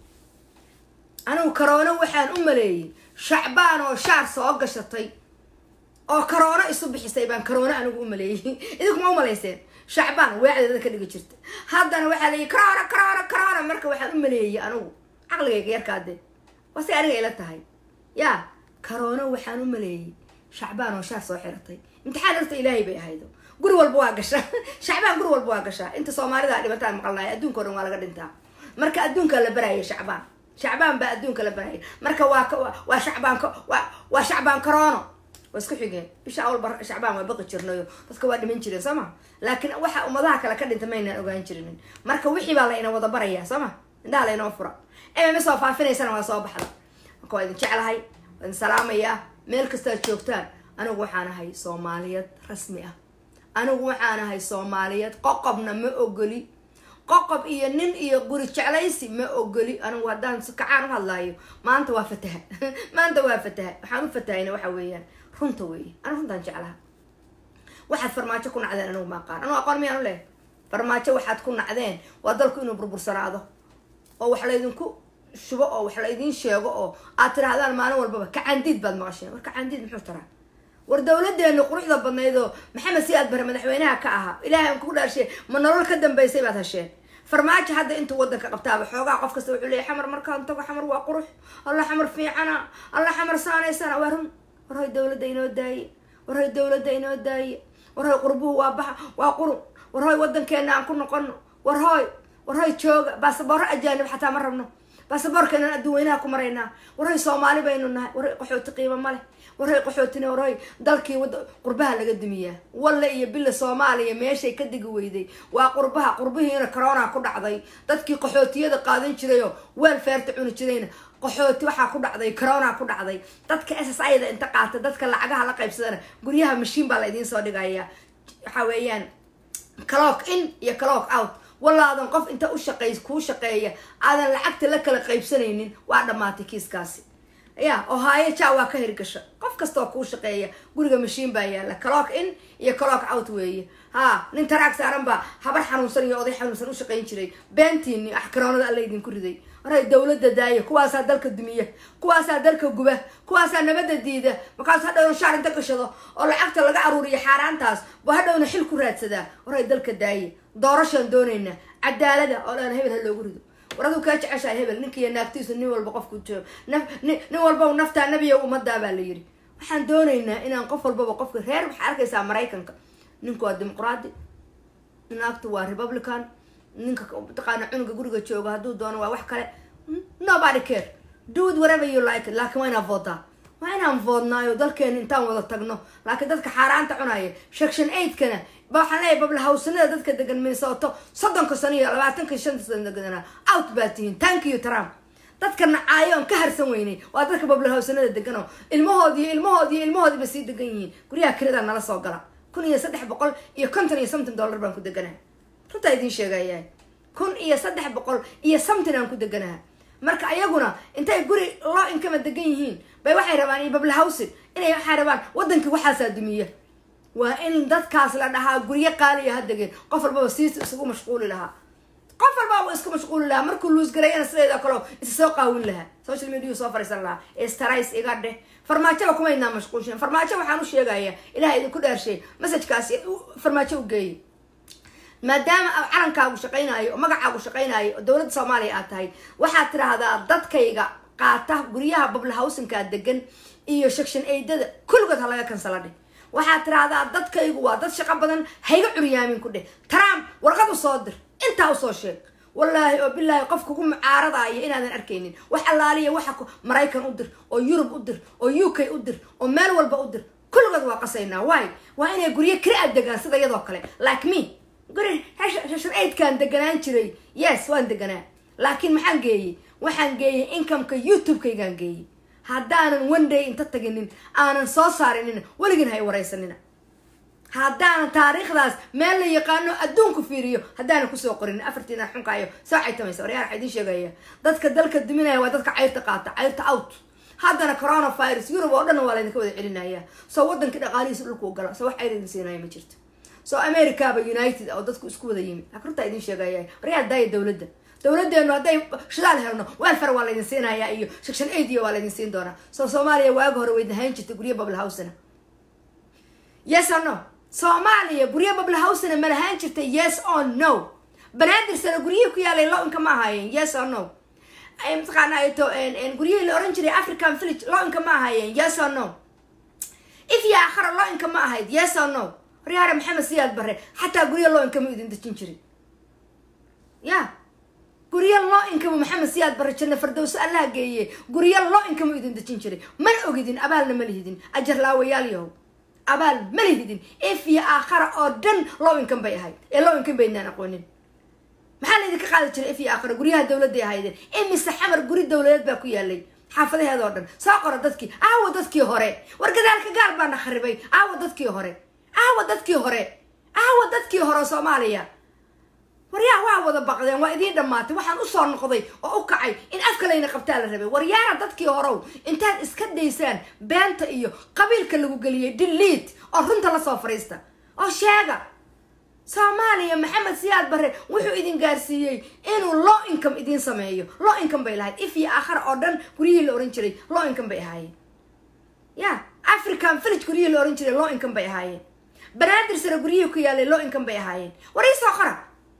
anigu corona waxaan u maleeyey shacbaan oo shaar soo gashatay oo corona isu bixisay baan corona anigu u maleeyey idinkuma u malayseen shacbaan weecdeeda ka dhigi jirta haddana waxaa layihi corona corona corona marka waxaan u maleeyey anigu caqligayga yarkaade waa si aniga ila tahay ya corona waxaan u maleeyey shacbaan oo shaar soo xiratay imtixaan horta ilaahay bay ahaydo guri walba waa gashaa shacbaan guri walba waa gashaa inta soomaalida dhibataan maqalnay adduunka o dhan waa laga dhintaa marka adduunkaa la baraya shacbaan shacbaan baa adduunka la baraya marka waa waa shacbaan waa waa shacbaan corona waa isku xigeen bisha awalba shacbaan waa baqi jirnayo dadka waa dhiman jireen soo ma laakiin waxa ummadaha kale ka dhinta maynaan ogaan jirinin marka wixii baa la ina wada barayaa soo ma indhaha la inoo fura ema soo faafinaysana waa soo baxda marka waa idin jeclahay waa idin salaamayaa meel kastaad joogtaan anigu waxaan ahay soomaaliyad rasmi ah anigu waxaan ahay soomaaliyad qoqobna ma ogoli qoqob iyo nin iyo guri jeclaysi ma ogoli anigu haddaan si kacaan u hadlaayo maanta waa fataha maanta waa fataha waxaan u fatahayna waxa weeyaan runta weeye anigu runtaan jeclaha waxaad farmaajo ku nacdeen anigu ma aqaan anigu aqoon miyaan u leh farmaajo waxaad ku nacdeen waa dalku inuu burbursanaado oo wax laydinku shubo oo wax laydiin sheego oo aad tirahdaan maalin walbaba kacandiid baad maqasheen war kacandiid muxuu taraa war dowladeenu quruxda badnayd oo maxamed siyaad bare madaxweynaha ka ahaa ilaahay aan kugu dhaarshe ma nolol ka dambaysay baad hasheen farmaajo hadda intuu wadanka qabtaaba xoogaa qof kasta wuxuu leeyay xamar markaan tago xamar waa qurux alla xamar fiicana alla xamar saanaysana waa run war hoy dowladda inoo daaye war hoy dowladda inoo daaye war hoy qurbuhu waa baxa waa qurun war hoy wadankeena aan ku noqono war hoy war hoy jooga baasaboorro ajaanib xataa ma rabno baasaboorkeenaan adduun weynaha ku maraynaa war hoy soomaali baynu nahay war hoy qaxooti qiimo ma leh war hoy qaxootina war hoy dalkii wada qurbaha laga dumiyaa walle iyo bila soomaaliya meeshay ka digi weyday waa qurbaha qurbihiina corona ku dhacday dadkii qaxootiyada qaadan jirayoo weel feerta cuni jirayna qaxooti waxaa ku dhacday corona ku dhacday dadka s s ida inta qaata dadka lacagaha la qaybsadana guryaha mashiin baa la idiin soo dhigaya waxa weeyaan clock in iyo clock out walaadan qof inta u shaqey kuu shaqeeya aadan lacagta la kala qaybsanaynin waa dhammaatay kiiskaasi ya ohaayo ja waa ka hirgasha qof kastaoo kuu shaqeeya guriga mashiin baa yaala clock in iyo clock out weeye ha nin taraag saaran baa habar xanuunsan iyo oday xanuunsan u shaqayn jiray beentiini ah karoonada alla idinku riday waray dowladda daaya kuwaasaa dalka dumiya kuwaasaa dalka guba kuwaasaa nabadda diida markaas hadhowna shaar inta gashado oo lacagta laga aruuriyo xaaraantaas bu hadhowna xil ku raadsadaa waray dalka daaya doorashaan doonaynaa cadaalada oo dhan hebel ha loogu rido war aduu kaa jeceshahay hebel ninkiiyo naagtiisu nin walba qofku joogo naf nin nin walba naftaa nebiya ummadaa baa la yiri waxaan doonaynaa inaan qof walbaba qofka reer waxaa arkaysaa maraykanka ninku waa dimuqraadi naagtu waa republican ninka mataqaana cunuga guriga jooga hadduu doono waa wax kale nobody care do it whatever you like it laakiin waa inaan vooddaa waa inaan voodnaayo dalkeena intaan wada tagno laakiin dadka xaaraanta cunaya section eigtkana ba waxaan leeyahay bablahawsanada dadka degan minnesota soddonka sano iyo labaatanka shanta sano deganaa out baa tihiin thank you trump dadka nacaayo oon ka harsan weynay waa dadka bablahawsanada degan oo ilmahoodi iyo ilmahoodi iyo ilmahoodiiba sii degan yihiin guryaha kirada nala soo gala kun iyo saddex boqol iyo konton iyo something dollar baan ku deganaha runtaa idiin sheegayaa kun iyo saddex boqol iyo something aan ku deganaha marka ayaguna intay guri loo inkama degan yihiin bay waxay rabaan iyo bablahawsin inay waxay rabaan wadankii waxaasaa dumiya waa in dadkaas la dhahaa guryo qaaliya ha degeen qof walbaba siis isugu mashquuli lahaa qof walbaba isku mashquuli lahaa markuu luusgarayana sideeda kaleo isa soo qaawin lahaa social media soo fariisan lahaa stris iga dheh farmaajaba kumaynaa mashquulshin farmaajo waxaan u sheegayaa ilaha idinku dheershay messajkaasi farmaajo u geeyay maadaama calankaagu shaqaynaayo oo magacaagu shaqaynaayo oo dowladda soomaaliya aad tahay waxaad tidhaahdaa dadkayga qaata guryaha bablahawsinkaa degan iyo section aidada kulligood ha laga kansala dheh waxaad tidhaahdaa dadkaygu waa dad shaqo badan hayga curyaamin ku dheh trump warqad u soo dir intaa usoo sheeg wallaahi oo bilaahi qof kugu mucaaradaayo inaadan arkaynin wax allaaliya waxa maraykan u dir oo yurub u dir oo u k u dir oo meel walba u dir kulligood waa qasaynaa waay waa inay guryo keli a degaan sida iyadoo kale like me guri section eightkaan deganaan jiray yes waan deganaa laakiin maxaan geeyey waxaan geeyey incomeka youtube-kaygaan geeyey haddaanan one day inta taginin aanan soo saarinin weligin hay waraysanina haddaanan taariikhdaas meel la yaqaano adduunku fiiriyo haddaanan kusoo qorinin afartiina xunkaayo soo caytamaysa waryaar waxaa idiin sheegaya dadka dalka duminaya waa dadka cayrta qaata cayrta out haddana coronavirus yurub oo dhan waa laydinka wada celinaya soo wadankii dhaqaalihiisa dhulku u gala soo wax cayr idin siinaya ma jirto soo americaba united oo dadku isku wada yimid akruntaa idiin sheegaya waryaar daaya dowladda dowladeenu hadday shidaal helno welfar waa laydin siinayaa iyo section aidia waa laydin siin doonaa soo soomaaliya waaga hore waydin hayn jirtay guryo bablahawsana yes or no soomaaliya guryo bablahawsana ma lahaan jirtay yes or no banaadir guryihii ku yaalay lo-inka ma ahaayeen yes or no mataqaana to guryihii la oran jiray african village lo-inka ma ahaayeen yes or no ifya akhara lo-inka ma ahayd yes or no waryaare maxamed siyaad bare xataa guryo lo-inka ma idin dejin jirin ya guryo loo inkama maxamed siyaad bare janna fardowso allaha geeye guryo loo inkama idin dejin jiray mana ogidin abaalna ma lihidin ajar laawayaal yahow abaal ma lihidin if iyo aakhara oo dhan loo inkan bay ahayd ee loo inkan baydnaan aqoonin maxaa la idinka qaadi jiray if iyo aakhara guryaha dowladday ahaydeen imise xamar guri dowladeed baa ku yaalay xaafadaheeda oo dhan soo qora dadkii aawa dadkii hore war gadaalka gaal baana kharibay aawa dadkii hore aawa dadkii hore aawa dadkii hore soomaaliya waryaa waa wada baqdeen waa idiin dhammaatay waxaan usoo noqday oo u kacay in afka layna qabtaa la rabay waryaara dadkii horow intaad iska daysaan beenta iyo qabiilka lagu geliyay diliid oo runta lasoo fadhiista oo sheega soomaaliya maxamed siyaad bare wuxuu idin gaarsiiyey inuu low income idiin sameeyo low income bay lahayd if iyo aakhara oo dhan guryihii la ohan jiray low income bay ahaayeen ya african village guryihii la ohan jiray low income bay ahaayeen banaadir sare guryihii ku yaalay low income bay ahaayeen war iisoo qora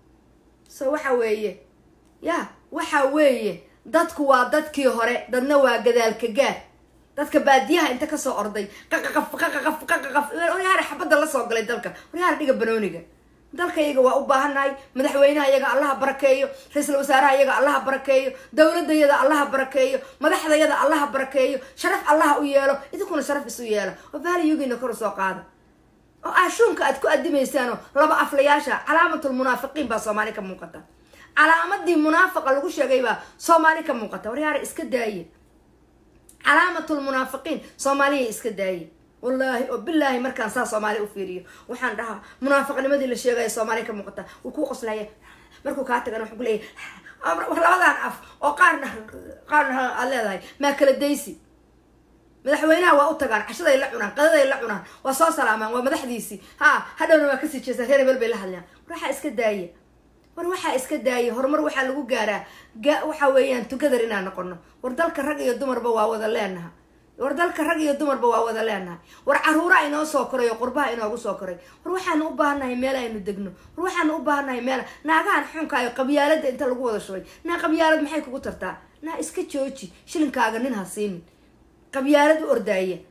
so waxa weeye ya waxa weeye dadku waa dadkii hore dadna waa gadaalka gaad dadka baadiyaha inta kasoo orday qaqaqaf qaqaqaf qaqaqaf waryaare xabadda lasoo galay dalka waryaare dhiga banooniga dalka iyaga waa u baahannahay madaxweynaha iyaga allaha barakeeyo ra-iisul wasaaraha iyaga allaha barakeeyo dowladda yada allaha barakeeyo madaxda yada allaha barakeeyo sharaf allaha u yeelo idinkuna sharaf isu yeela oo baaliyugiina kor usoo qaada oo ashuunka aad ku adimaysaanoo laba aflayaasha calaamatul munaafiqiin baa soomaali ka muuqata calaamadii munaafaqa lagu sheegay baa soomaali ka muuqata waryaare iska daaye calaamatul munaafiqiin soomaaliya iska daaye wallaahi oo bilaahi markaan saa soomaali u fiiriyo waxaan dhahaa munaafiqnimadii la sheegaya soomaaliya ka muuqata wuu kuu qoslaya markuu kaa tagana wuxuu ku leeyahay war labadan af oo qaarna qaarna aad leedahay maa kala daysi madaxweynaha waa u tagaan cashaday la cunaan qadaday la cunaan waa soo salaamaan waa madaxdiisii ha hadhowna waa kasii jeestaan reer hebel bay la hadlayaan war waxaa iska daaya war waxaa iska daaya horumar waxaa lagu gaaraa waxa weeyaan together inaan noqono war dalka rag iyo dumarba waa wada leenaha war dalka rag iyo dumarba waa wada leenahay war caruura inoo soo koray oo qurbaha inoogu soo koray war waxaanu u baahannahay meel aynu degno war waxaanu u baahannahay meel naagahan xunkaayo qabyaalada inta lagu wada shubay naa qabyaalad maxay kugu tartaa naa iska jooji shilinkaaga nin ha siinin qabyaalad u ordaaya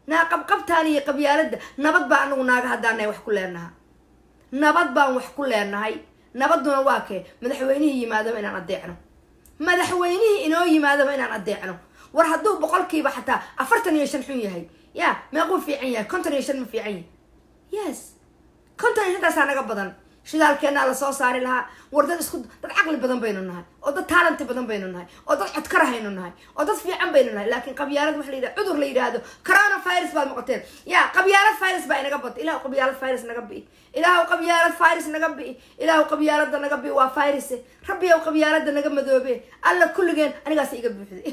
naa qabqabtaan iyo qabyaaladda nabad baa anagu naaga haddaanay wax ku leenaha nabad baan wax ku leenahay nabaduna waa kee madaxweynihii yimaadaba inaan adeecno madaxweynihii inoo yimaadaba inaan adeecno war hadduu boqolkiiba xataa afartan iyo shan xun yahay ya meequu fiican yahay konton iyo shan ma fiican yahay yes konton iyo shantaasaa naga badan shidaalkeenaa lasoo saari lahaa war dad isku dad caqli badan baynu nahay oo dad taalanti badan baynu nahay oo dad codkarahaynu nahay oo dad fiican baynu nahay laakiin qabyaalad waxa la yidhaha cudur la yidhaahdo corona virus baad noqoteen ya qabyaalad virus baa inaga bata ilahu qabyaalad virus naga bi'i ilaahu qabyaalad virus naga bi'i ilaahu qabyaalada naga bi'i waa viruse rabbiyow qabyaalada naga madoobe alla kulligeen anigaas iga buuxday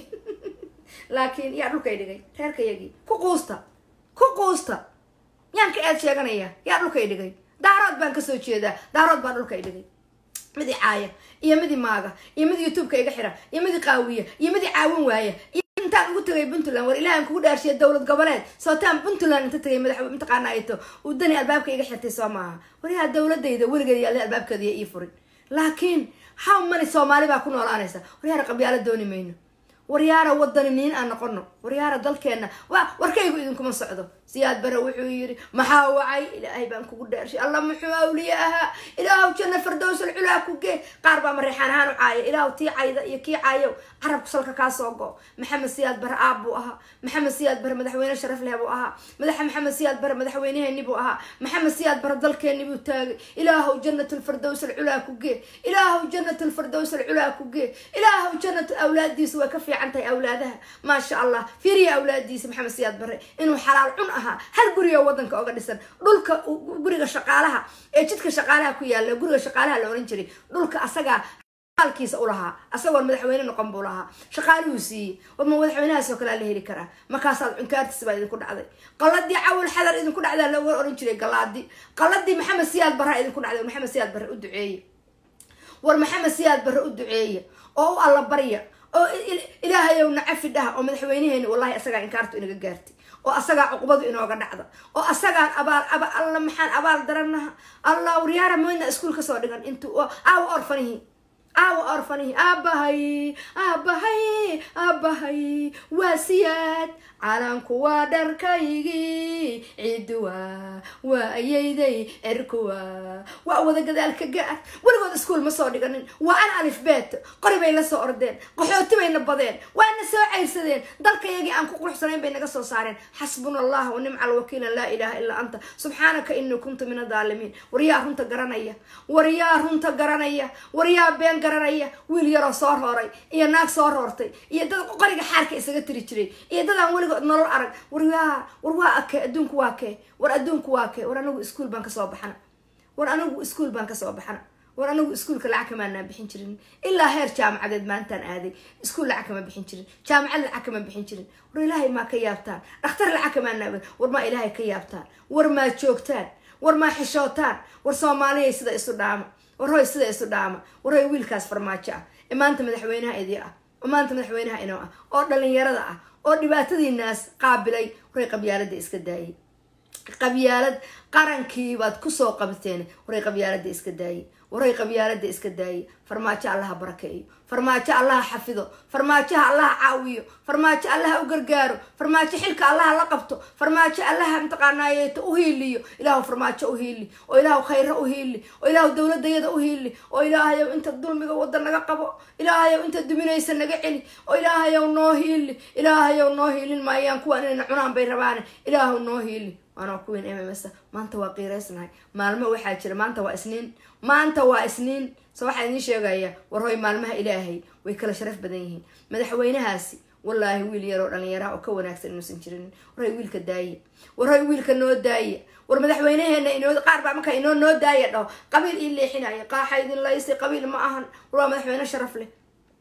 laakiin yaa dhulkay dhigay reerkayagii ku quusta ku quusta yaan ka eed sheeganaya yaa dhulkay dhigay daarood baan kasoo jeedaa daarood baa dhulka i dhigay midi caaya iyo midi maaga iyo mid youtubeka iga xira iyo midi qaawiya iyo midi caawin waaya iyo intaan ugu tagay puntland war ilaahan kugu dhaarshiya dowlad goboleed sootaan puntland inta tagay madax mataqaana ayto uu dani albaabka iga xirtay soo maaha waryaha dowladayda weligeed yaale albaabkeeda iyo ii furin laakiin how many soomaali baa ku noolaanaysa waryaara qabyaalo dooni mayno waryaara wadani niin aan noqono waryaara dalkeena wa warkaygu idinkuma socdo siyaad bare wuxuu yiri maxaa wacay ilaahay baan kugu dhaarshay alla muxuu awliye ahaa ilaahu janna fardowsal culaa ku gee qaar baa mareexaan ahaan u caaya ilaahu tii cayda iyo kii caayo carabku salka kaa soo go maxamed siyaad bare aab buu ahaa maxamed siyaad bare madaxweyne sharaf leh buu ahaa madaxa maxamed siyaad bare madaxweyneheeni buu ahaa maxamed siyaad bare dalkeeni buu taagay ilaahu jannatulfardowsal culaa ku gee ilaahu jannatulfardowsal culaa ku gee ilaahu jannatu awlaadiisu way ka fiican tahay awlaadaha maasha allah fiiriya awlaadiisa maxamed siyaad bare inuu xalaal cun ahaa hal guriga wadanka oga dhisan dhulka guriga shaqaalaha ee jidka shaqaalaha ku yaala guriga shaqaalaha la oran jiray dhulka asagaa alkiisa ulahaa asagoon madaxweyne noqon buu lahaa shaqaaluhuu siiyey warma madaxweynahaasoo kalea la heli karaa markaasaad cunkaartiisa baa idinku dhacday qaladii cawal xadar idinku dhacdaa looga oran jiray galaadi qaladii maxamed siyaad barra idinku dhacday maxamed siyaad barre u duceeye war maxamed siyaad barre u duceeya oo u allabarya oo ilaahayow nacafi dhaha oo madaxweyneheeni wallahi asagaa inkaartu inaga gaartay oo asagaa cuqubadu inooga dhacda oo asagaan abaal aba alla maxaan abaal daranaha allah waryaara moyna iskuul kasoo dhigan intuu aawa orfanihi aawa orfanihi aabahay aabahay aabahay waa siyaad calanku waa dharkaygii ciduwa waa ayayday cirkuwa waa wada gadaalka gaar weligood iskuol ma soo dhiganin waa an alifbeet qori bay la soo ordeen qaxooti bayna badeen waana soo cayrsadeen dalkayagii aan ku quruxsanayn bay naga soo saareen xasbuna allah wa nimca alwakiila laa ilaha ilaa anta subxaanaka inii kuntu min adaalimiin waryaa runta garanaya waryaa runta garanaya waryaa been garanaya wiil yaroo soo rooray iyo naag soo roortay iyo dad qoriga xaarka isaga tiri jiray iyo dad aan weligood nolol arag waryaa war waa akee adduunku waa kee war adduunku waa kee war anagu iskuol baan kasoo baxana war anagu iskuol baan kasoo baxana war anagu iskuolka lacag kamaanaan bixin jirin ilaa heer jaamacadeed maalintaan aaday iskuol lacag kama bixin jirin jaamacad lacag kama bixin jirin war ilaahay maa ka yaabtaan dhakhtar lacag kamaanaa war maa ilaahay ka yaabtaan war maa joogtaan war maa xishootaan war soomaaliyay sida isu dhaama war hoy sida isu dhaama war hoy wiilkaas farmaajo ah ee maanta madaxweynaha idii ah oo maanta madaxweynaha inoo ah oo dhalinyarada ah oo dhibaatadiinaas qaabilay waray qabyaalada iska daayay qabyaalad qarankiibaad kusoo qabteen waray qabyaalada iska daayay waray qabyaalada iska daayay farmaajo allaha barakeeyo farmaajo allaha xafido farmaajoha allaha caawiyo farmaajo allaha u gargaaro farmaajo xilka allaha la qabto farmaajo allaha mataqaanaayeeto u hiiliyo ilaahu farmaajo u hiili oo ilaahu khayro u hiili oo ilaahu dowladayada u hiili oo ilaahayow inta dulmiga wada naga qabo ilaahayow inta duminaysa naga celi oo ilaahayow noo hiili ilaahayow noo hiilin maayaan kuwaan inayna cunaan bay rabaane ilaahu noo hiili waana kuwiin m m s maanta waa qiiraysnahay maalmo waxaa jira maanta waa isniin maanta waa isniin so waxaa idiin sheegaya war hoy maalmaha ilaahay way kala sharaf badan yihiin madaxweynahaasi wallaahi wiil yaroo dhalinyaraha oo ka wanaagsan inuusan jirin war hoy wiilka daaya war hoy wiilka noo daaya war madaxweynaheena inoo qaar baa markaa inoo noo daaya dhaho qabiil ii leexinaya qaaxa idin laysi qabiil ma ahan war waa madaxweyne sharaf leh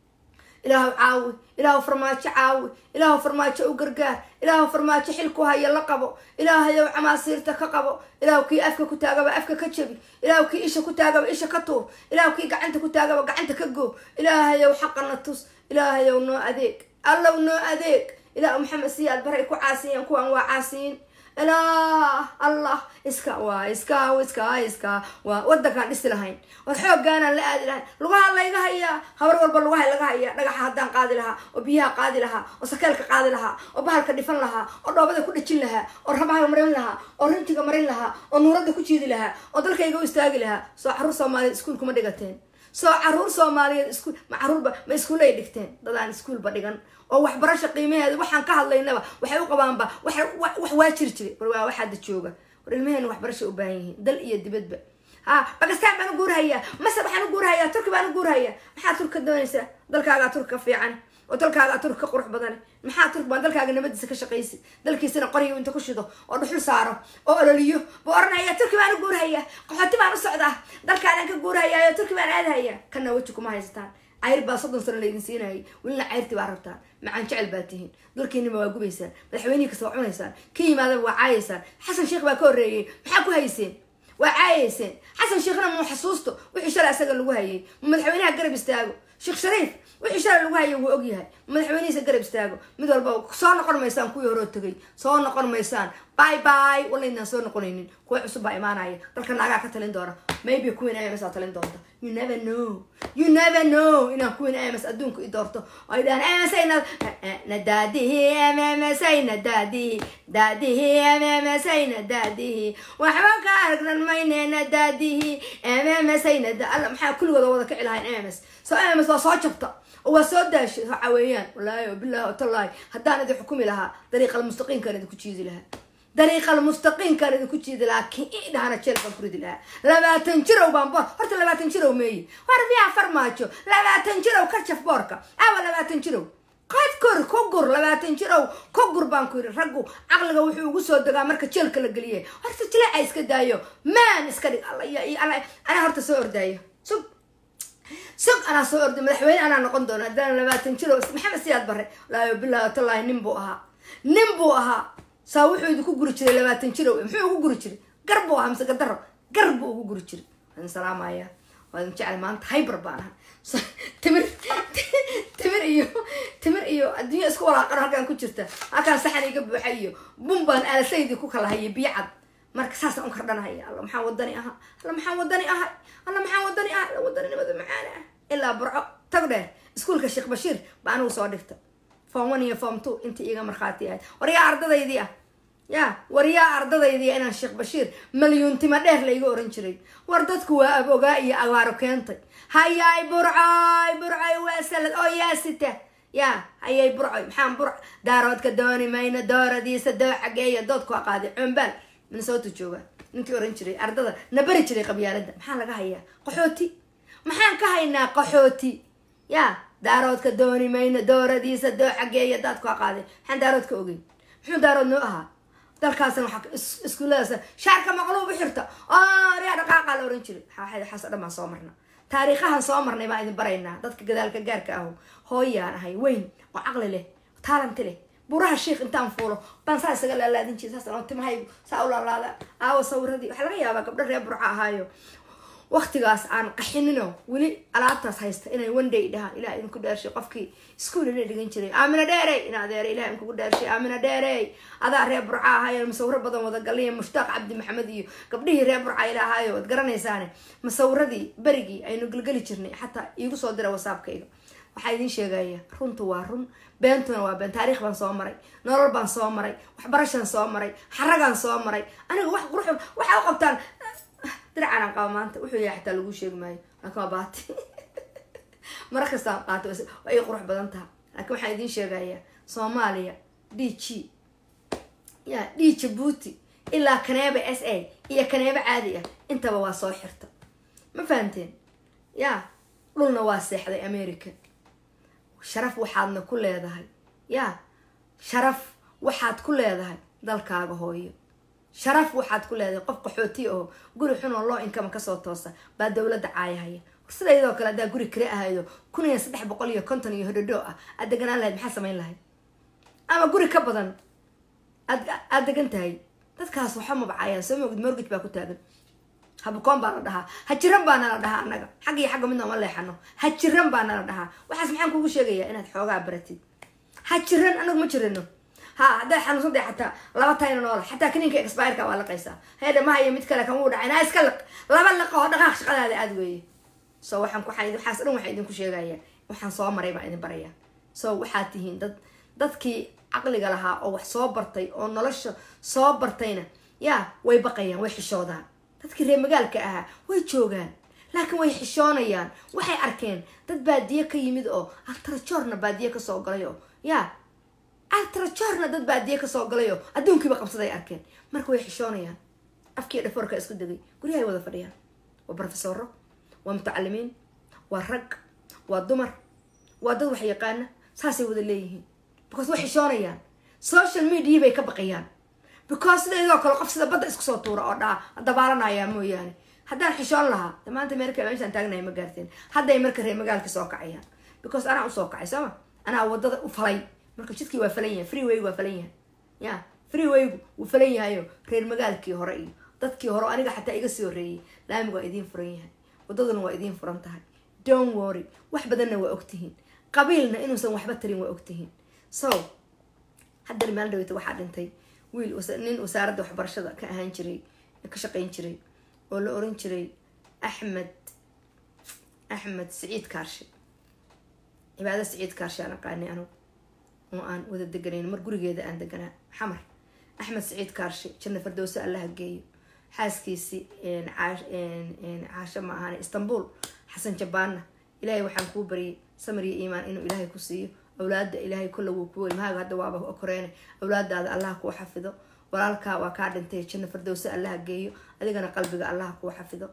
ilaahu caawi ilaahu farmaajo caawi ilaahu farmaajo u gargaar ilaahu farmaajo xilku haya la qabo ilaahayow camaasiirta ka qabo ilaahu kii afka ku taagaba afka ka jabi ilaahu kii isha ku taagaba isha ka tuur ilaahu kii gacanta ku taagaba gacanta ka goo ilaahayow xaqana tus ilaahayow noo adeeg allow noo adeeg ilaahu maxamed siyaad baray ku caasiyeen kuwan waa caasiyiin ilaa allah iska waa iska iska iska waa wadankaan dhisi lahayn war xooggaanaan la aadi lahayn lugaha layga hayaa habar walba lugaha laga hayaa dhagaxa haddaan qaadi lahaa oo biyaha qaadi lahaa oo sakeelka qaadi lahaa oo bahalka dhifan lahaa oo dhoobada ku dhejin lahaa oo rabaha marin lahaa oo rintiga marin lahaa oo nuuradda ku jiidi lahaa oo dalkayga u istaagi lahaa soo caruur soomaaliyeed iskuulkuma dhigateen soo caruur soomaaliyeed iskuul ma caruurba ma iskuulay dhigteen dadaan iskuulba dhigan oo waxbarasho qiimaheeda waxaan ka hadlaynaba waxay u qabaanba wax waa jiri jiray war waa waxaada jooga war ilmaheena waxbarasho u baahan yihiin dal iyo dibadba ha bakistaan baan u guurhayaa masar waxaan u guurhayaa turki baan u guurhayaa maxaa turka doonaysaa dalkaagaa turka fiican oo dalkaagaa turk ka qurux badan maxaa turk baan dalkaaga nabadiisa ka shaqaysi dalkiisana qoryo inta ku shido oo dhuxul saaro oo ololiyo buu oranaya turki baan u guurhayaa qaxooti baan u socdaa dalkaadaan ka guurhayaa turki baan aadhayaa kana weji kuma haysataan cayr baa soddon sano laydin siinayay welina cayrti baa rabtaan macaan jecel baa tihiin dalkiinima waa gubaysaan madaxweynihii kasta waa cunaysaan ka yimaadaba waa caayaysaan xasan sheekh baa ka horreeyey maxaa ku hayseen waa caayayseen xasan sheekhna muu xasuusto wixii shalay asaga lagu hayay ma madaxweynaha garab istaago sheekh shariif wixii shalay lagu hayay wuu ogyahay madaxweynihiisa garab istaago mid walba soo noqon maysaan kuwii horoo tegay soo noqon maysaan bye bye walaydaan soo noqonaynin kuwa cusub baa imaanaya dalka naagaa ka talin doona maybe queen ims aa talin doonta you never know you never know inaan queen ims adduunka i doorto oo ay dhahaan ims ay na daadihi mms ay na daadihi daadihi mms ay na daadihi waxba ka aragnan mayne na daadihi mms ay na alla maxaa kulligooda wada kici lahayn ms so ms waa soo jabta oo waa soo daashay waxa weeyaan wallaahi wabillahi watallahi haddaan idin xukumi lahaa dariiqa almustaqiimkaan idinku jiidi lahaa dariiqa almustaqiimkaan idinku jiidi lahaa ki idhahana jeel baan ku ridi lahaa labaatan jirow baan boor horta labaatan jirow meeye war biyaa farmaajo labaatan jirow ka jaf boorka awa labaatan jirow qad kor ka gur labaatan jirow ka gur baan ku yidhi raggu caqliga wuxuu ugu soo degaa marka jeelka la geliyay horta jileeca iska daayo maan iska dhig anaa horta soo ordaayo sug sug anaa soo orday madaxweyne anaa noqon doona haddaan labaatan jiro maxamed siyaad bare wallaahi billahi watallahi nin buu ahaa nin buu ahaa saa wuxuu idinku guri jiray labaatan jiro muxuu ugu guri jiray gar buu ahaa mise gadaro gar buu ugu guri jiray waan salaamaya waan jecel maanta haybar baan ahaa timir timir iyo timir iyo adduunya isku walaaqano halkaan ku jirta halkaan saxan iga buuxa iyo bun baan aalasaydii ku kala hayay biyo cad marka saasaan u kardhanahaya alla maxaa wadani aha alla maxaa wadani aha alla maxaa wadani ah alla wadaninimada macaan ah ilaa burco tag dheer iskuulka sheekh bashiir ba anigu soo dhigta form one iyo form two intii iga markhaati ahayd waryaa ardadaydii ah ya waryaa ardadaydii inaan sheekh bashiir malyuuntima dheer layga oran jiray war dadku waa abogaa iyo abaaro keentay hayaay burcoy burcoy waa salad oo yaasita ya hayay burcoy maxaan burc daaroodka dooni mayno dooradiisa doo xageeya doodku aqaaday combaal minnesota jooga ninkii oran jiray ardada na bari jiray qabyaalada maxaa laga hayaa qaxooti maxaan ka haynaa qaxooti ya daaroodka dooni mayno dooradiisa doo xageeya daadku aqaaday maxaan daaroodka ogeyn muxuu daarood noo ahaa dalkaasna waxaa iskuulladaas shaarka maqluub u xirta oo riyaa dhaqaaqa la oran jiray waxaas o dhan baan soo marna taariikhahan soo marnay baan idin baraynaa dadka gadaalka gaarka aho hooyaan ahay weyn oo caqli leh taalanti leh buraha sheikh intaan fuulo baan saa isaga laalaadin jira saas anoo timahaygu saa u laalaada aawo sawiradii waxaa laga yaabaa gabdho reer burca ahaayo waktigaas aan qaxinino weli alaabtaas haysta inay one day dhahaan ilah idinku dheershay qofkii iskuol ina dhigan jiray aamina dheerey in adeere ilah idinkugu dheershay aamina dheerey adaa reer burca ahaayo masawiro badan wada galaya mushtaaq cabdi maxamed iyo gabdhihii reer burca ila ahaayo waad garanaysaane masawiradii berigii aynu gelgeli jirnay xataa iigu soo dira wasaabkayga waxaa idiin sheegaya runtu waa run beentuna waa been taariikh baan soo maray nolol baan soo maray waxbarashaan soo maray xaragaan soo maray aniga wax qurux waxaa u qabtaan diracanaan qaba maanta wuxuu yahay xataa lagu sheegi maayo laakiin waa baati mara kastaan qaato waa ii qurux badan taha laakiin waxaan idiin sheegayaa soomaaliya d g ya d jabuuti ilaa kaneeba s a iyo kaneebo caadi ah intaba waa soo xirta ma fahamteen ya dhulna waa seexday america sharaf waxaadna ku leedahay ya sharaf waxaad ku leedahay dalkaaga hooyo sharaf waxaad ku leedahay qof qaxooti oo guri xun oo loo inkama kasoo toosa baa dowladda caayahaya sidaydoo kale haddaa guri kale ahaydo kun iyo saddex boqol iyo konton iyo hodhodho ah aad deganaan lahayd maxaa samayn lahayd ama guri ka badan aad aad degan tahay dadkaas waxa mabacayaan soo moogid morgage baa ku taagan habukoon baa la dhahaa hajiran baa nala dhahaa annaga xagga iyo xagga midna uma leexano hajiran baa nala dhahaa waxaas maxaan kugu sheegayaa inaad xoogaa baratid hajiran anagu ma jirano ha hadday xanuunsan tahay xataa laba tayna noola xataa kaniinka expireka waa laqaysaa heedha ma hayo mid kale kan wuu dhacay naa iska liq laba liq oo dhaqaaq shaqadaada aad weeye so waxaan waxaan waxaas dhan waxaan idinku sheegaya waxaan soo maray baan idin baraya so waxaad tihiin dad dadkii caqliga lahaa oo wax soo bartay oo nolosha soo bartayna yaa way baqayaan way xishoodaan dadkii reer magaalka ahaa way joogaan laakiin way xishoonayaan waxay arkeen dad baadiye ka yimid oo altrajorna baadiye kasoo galay oo yaa altrajorna dad baadiye kasoo galay oo adduunkiiba qabsaday arkeen marka way xishoonayaan afkii dhafoorka isku degay guryahay wada fadhiyaan waa brofesoro waa mutacalimiin waa rag waa dumar waa dad wax yaqaana saasay wada leeyihiin because way xishoonayaan social media bay ka baqayaan because sidaydoo kale qof sida badda isku soo tuura oo dhaa dabaalanayaa mooyaane haddaan xishoon lahaa de maanta meerka meeshaan taagnahay ma gaarteen hadday marka reer magaalka soo kacayaan because anaa usoo kacay sooma anaa wadada u falay marka jidkii waa falan yahay freewaygu waa falan yahay ya freewaygu wuu falan yahayo reer magaalkii hore iyo dadkii hore aniga xataa iga sii horreeyay laamigu waa idiin furan yahay wadaduna waa idiin furan tahay don't worry wax badanna waa ogtihiin qabiilna inuusan waxba tarin waa ogtihiin so haddana maalin dhaweyta waxaa dhintay wiil nin wasaaradda waxbarashada ka ahaan jiray ka shaqayn jiray oo la oran jiray axmed axmed siciid kaarshe cibaado siciid kaarshe aan aqaanay anugu oo aan wada deganayn mar gurigeeda aan deganaa xamar axmed siciid kaarshe janna fardowse allaha geeyo xaaskiisii caasho ma ahaan istanbul xasan jabaanna ilaahay waxaan kuu baryay samir iyo iimaan inuu ilaahay ku siiyo awlaada ilaahay kolla wuu ku wey mahaaga hadda waaba koreene awlaadaada allah kuu xafido walaalkaa waa kaa dhintay janna fardowse allaha geeyo adigana qalbiga allah kuu xafido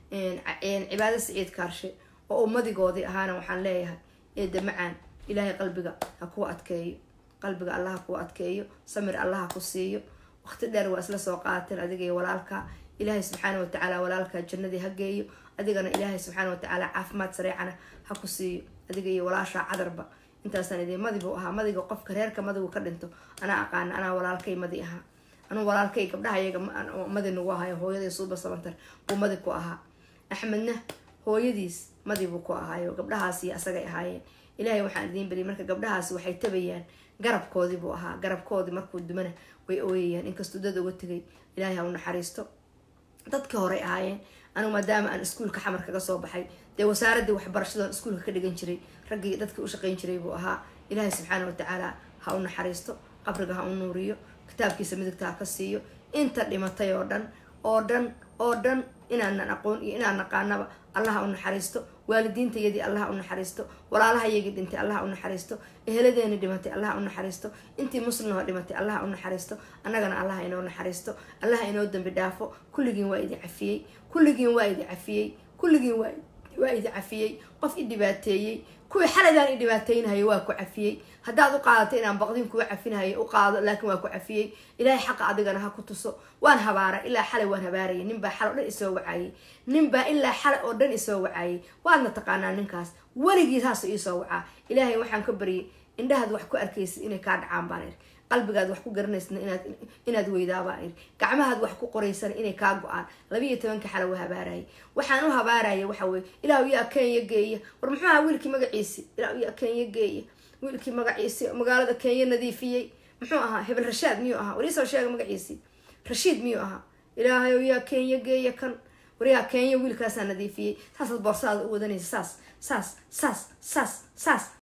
cibaado siciid kaarshe oo ummadigoodii ahaana waxaan leeyahay eeda macaan ilaahay qalbiga ha kuu adkeeyo qalbiga allah ha kuu adkeeyo samir allah ha ku siiyo waqti dheer waa isla soo qaateen adiga iyo walaalkaa ilaahay subxaana watacaala walaalkaa jannadii ha geeyo adigana ilaahay subxaana watacaala caafimaad sareecana ha ku siiyo adiga iyo walaashaa cadarba intaasaan idin madi buu ahaa madiga qofka reerka madigu ka dhinto anaa aqaana anaa walaalkay madi ahaa anuu walaalkay gabdhaha iyaga madi nagu ahayo hooyaday suuba sabantar buu madi ku ahaa axmedna hooyadiis madi buu ku ahaayo gabdhahaasi asagay ahaayeen ilaahay waxaan idiin bariyay marka gabdhahaasi waxay tabayaan garabkoodii buu ahaa garabkoodii markuu dumana way ooyayaan inkastuu dad uga tegay ilaahay ha u naxariisto dadkii horey ahaayeen anugu maadaama aan iskuulka xamar kaga soo baxay dee wasaaradii waxbarashadoon iskuulka ka dhigan jiray raggii dadkii u shaqayn jiray buu ahaa ilaahay subxaana watacaala ha u naxariisto qabriga ha u nuuriyo kitaabkiisa midigta ha ka siiyo inta dhimatay oo dhan oo dhan oo dhan inaanan aqoon iyo inaan naqaanaba allah ha u naxariisto waalidiintayadii allah ha u naxariisto walaalahayagii dhintay allah ha u naxariisto eheladeeni dhimatay allah ha u naxariisto intii muslimnoo dhimatay allah ha u naxariisto annagana allah ha inoo naxariisto allah ha inoo dambi dhaafo kulligiin waa idin cafiyey kulligiin waa idin cafiyey kulligiin waa waa idi cafiyey qof i dhibaateeyey kuwii xaladaan i dhibaateynhayo waa ku cafiyey haddaad u qaadato inaan baqdin kuga cafinhayo u qaado laakiin waa ku cafiyey ilaahay xaqa adigana ha ku tuso waan habaara ilaa xalay waan habaarayay ninbaa xal oo dhan isoo wacayay ninbaa ilaa xalay oo dhan isoo wacayay waadna taqaanaa ninkaas weligii saasoo iisoo wacaa ilaahay waxaan ka baryay indhahaad wax ku arkaysid inay kaa dhacaan baan iri qalbigaad wax ku garanaysidna inaad inaad weydaabaa iri gacmahaad wax ku qoraysana inay kaa go-aan labiiyo tobanka xala waa habaarayay waxaan u habaaraya waxa weye ilaahu yaa kenya geeya war muxuu ahaa wiilkii magaciisi ilaahu yaa kenya geeya wiilkii magaciisi magaalada kenya nadiifiyey muxuu ahaa hebel rashaad miyuu ahaa wariisoo sheega magaciisi rashiid miyuu ahaa ilaahayow yaa kenya geeya kan waryaa kenya wiilkaasaa nadiifiyey saasaad boorsaada u wadanaysa saas saas saas saas saas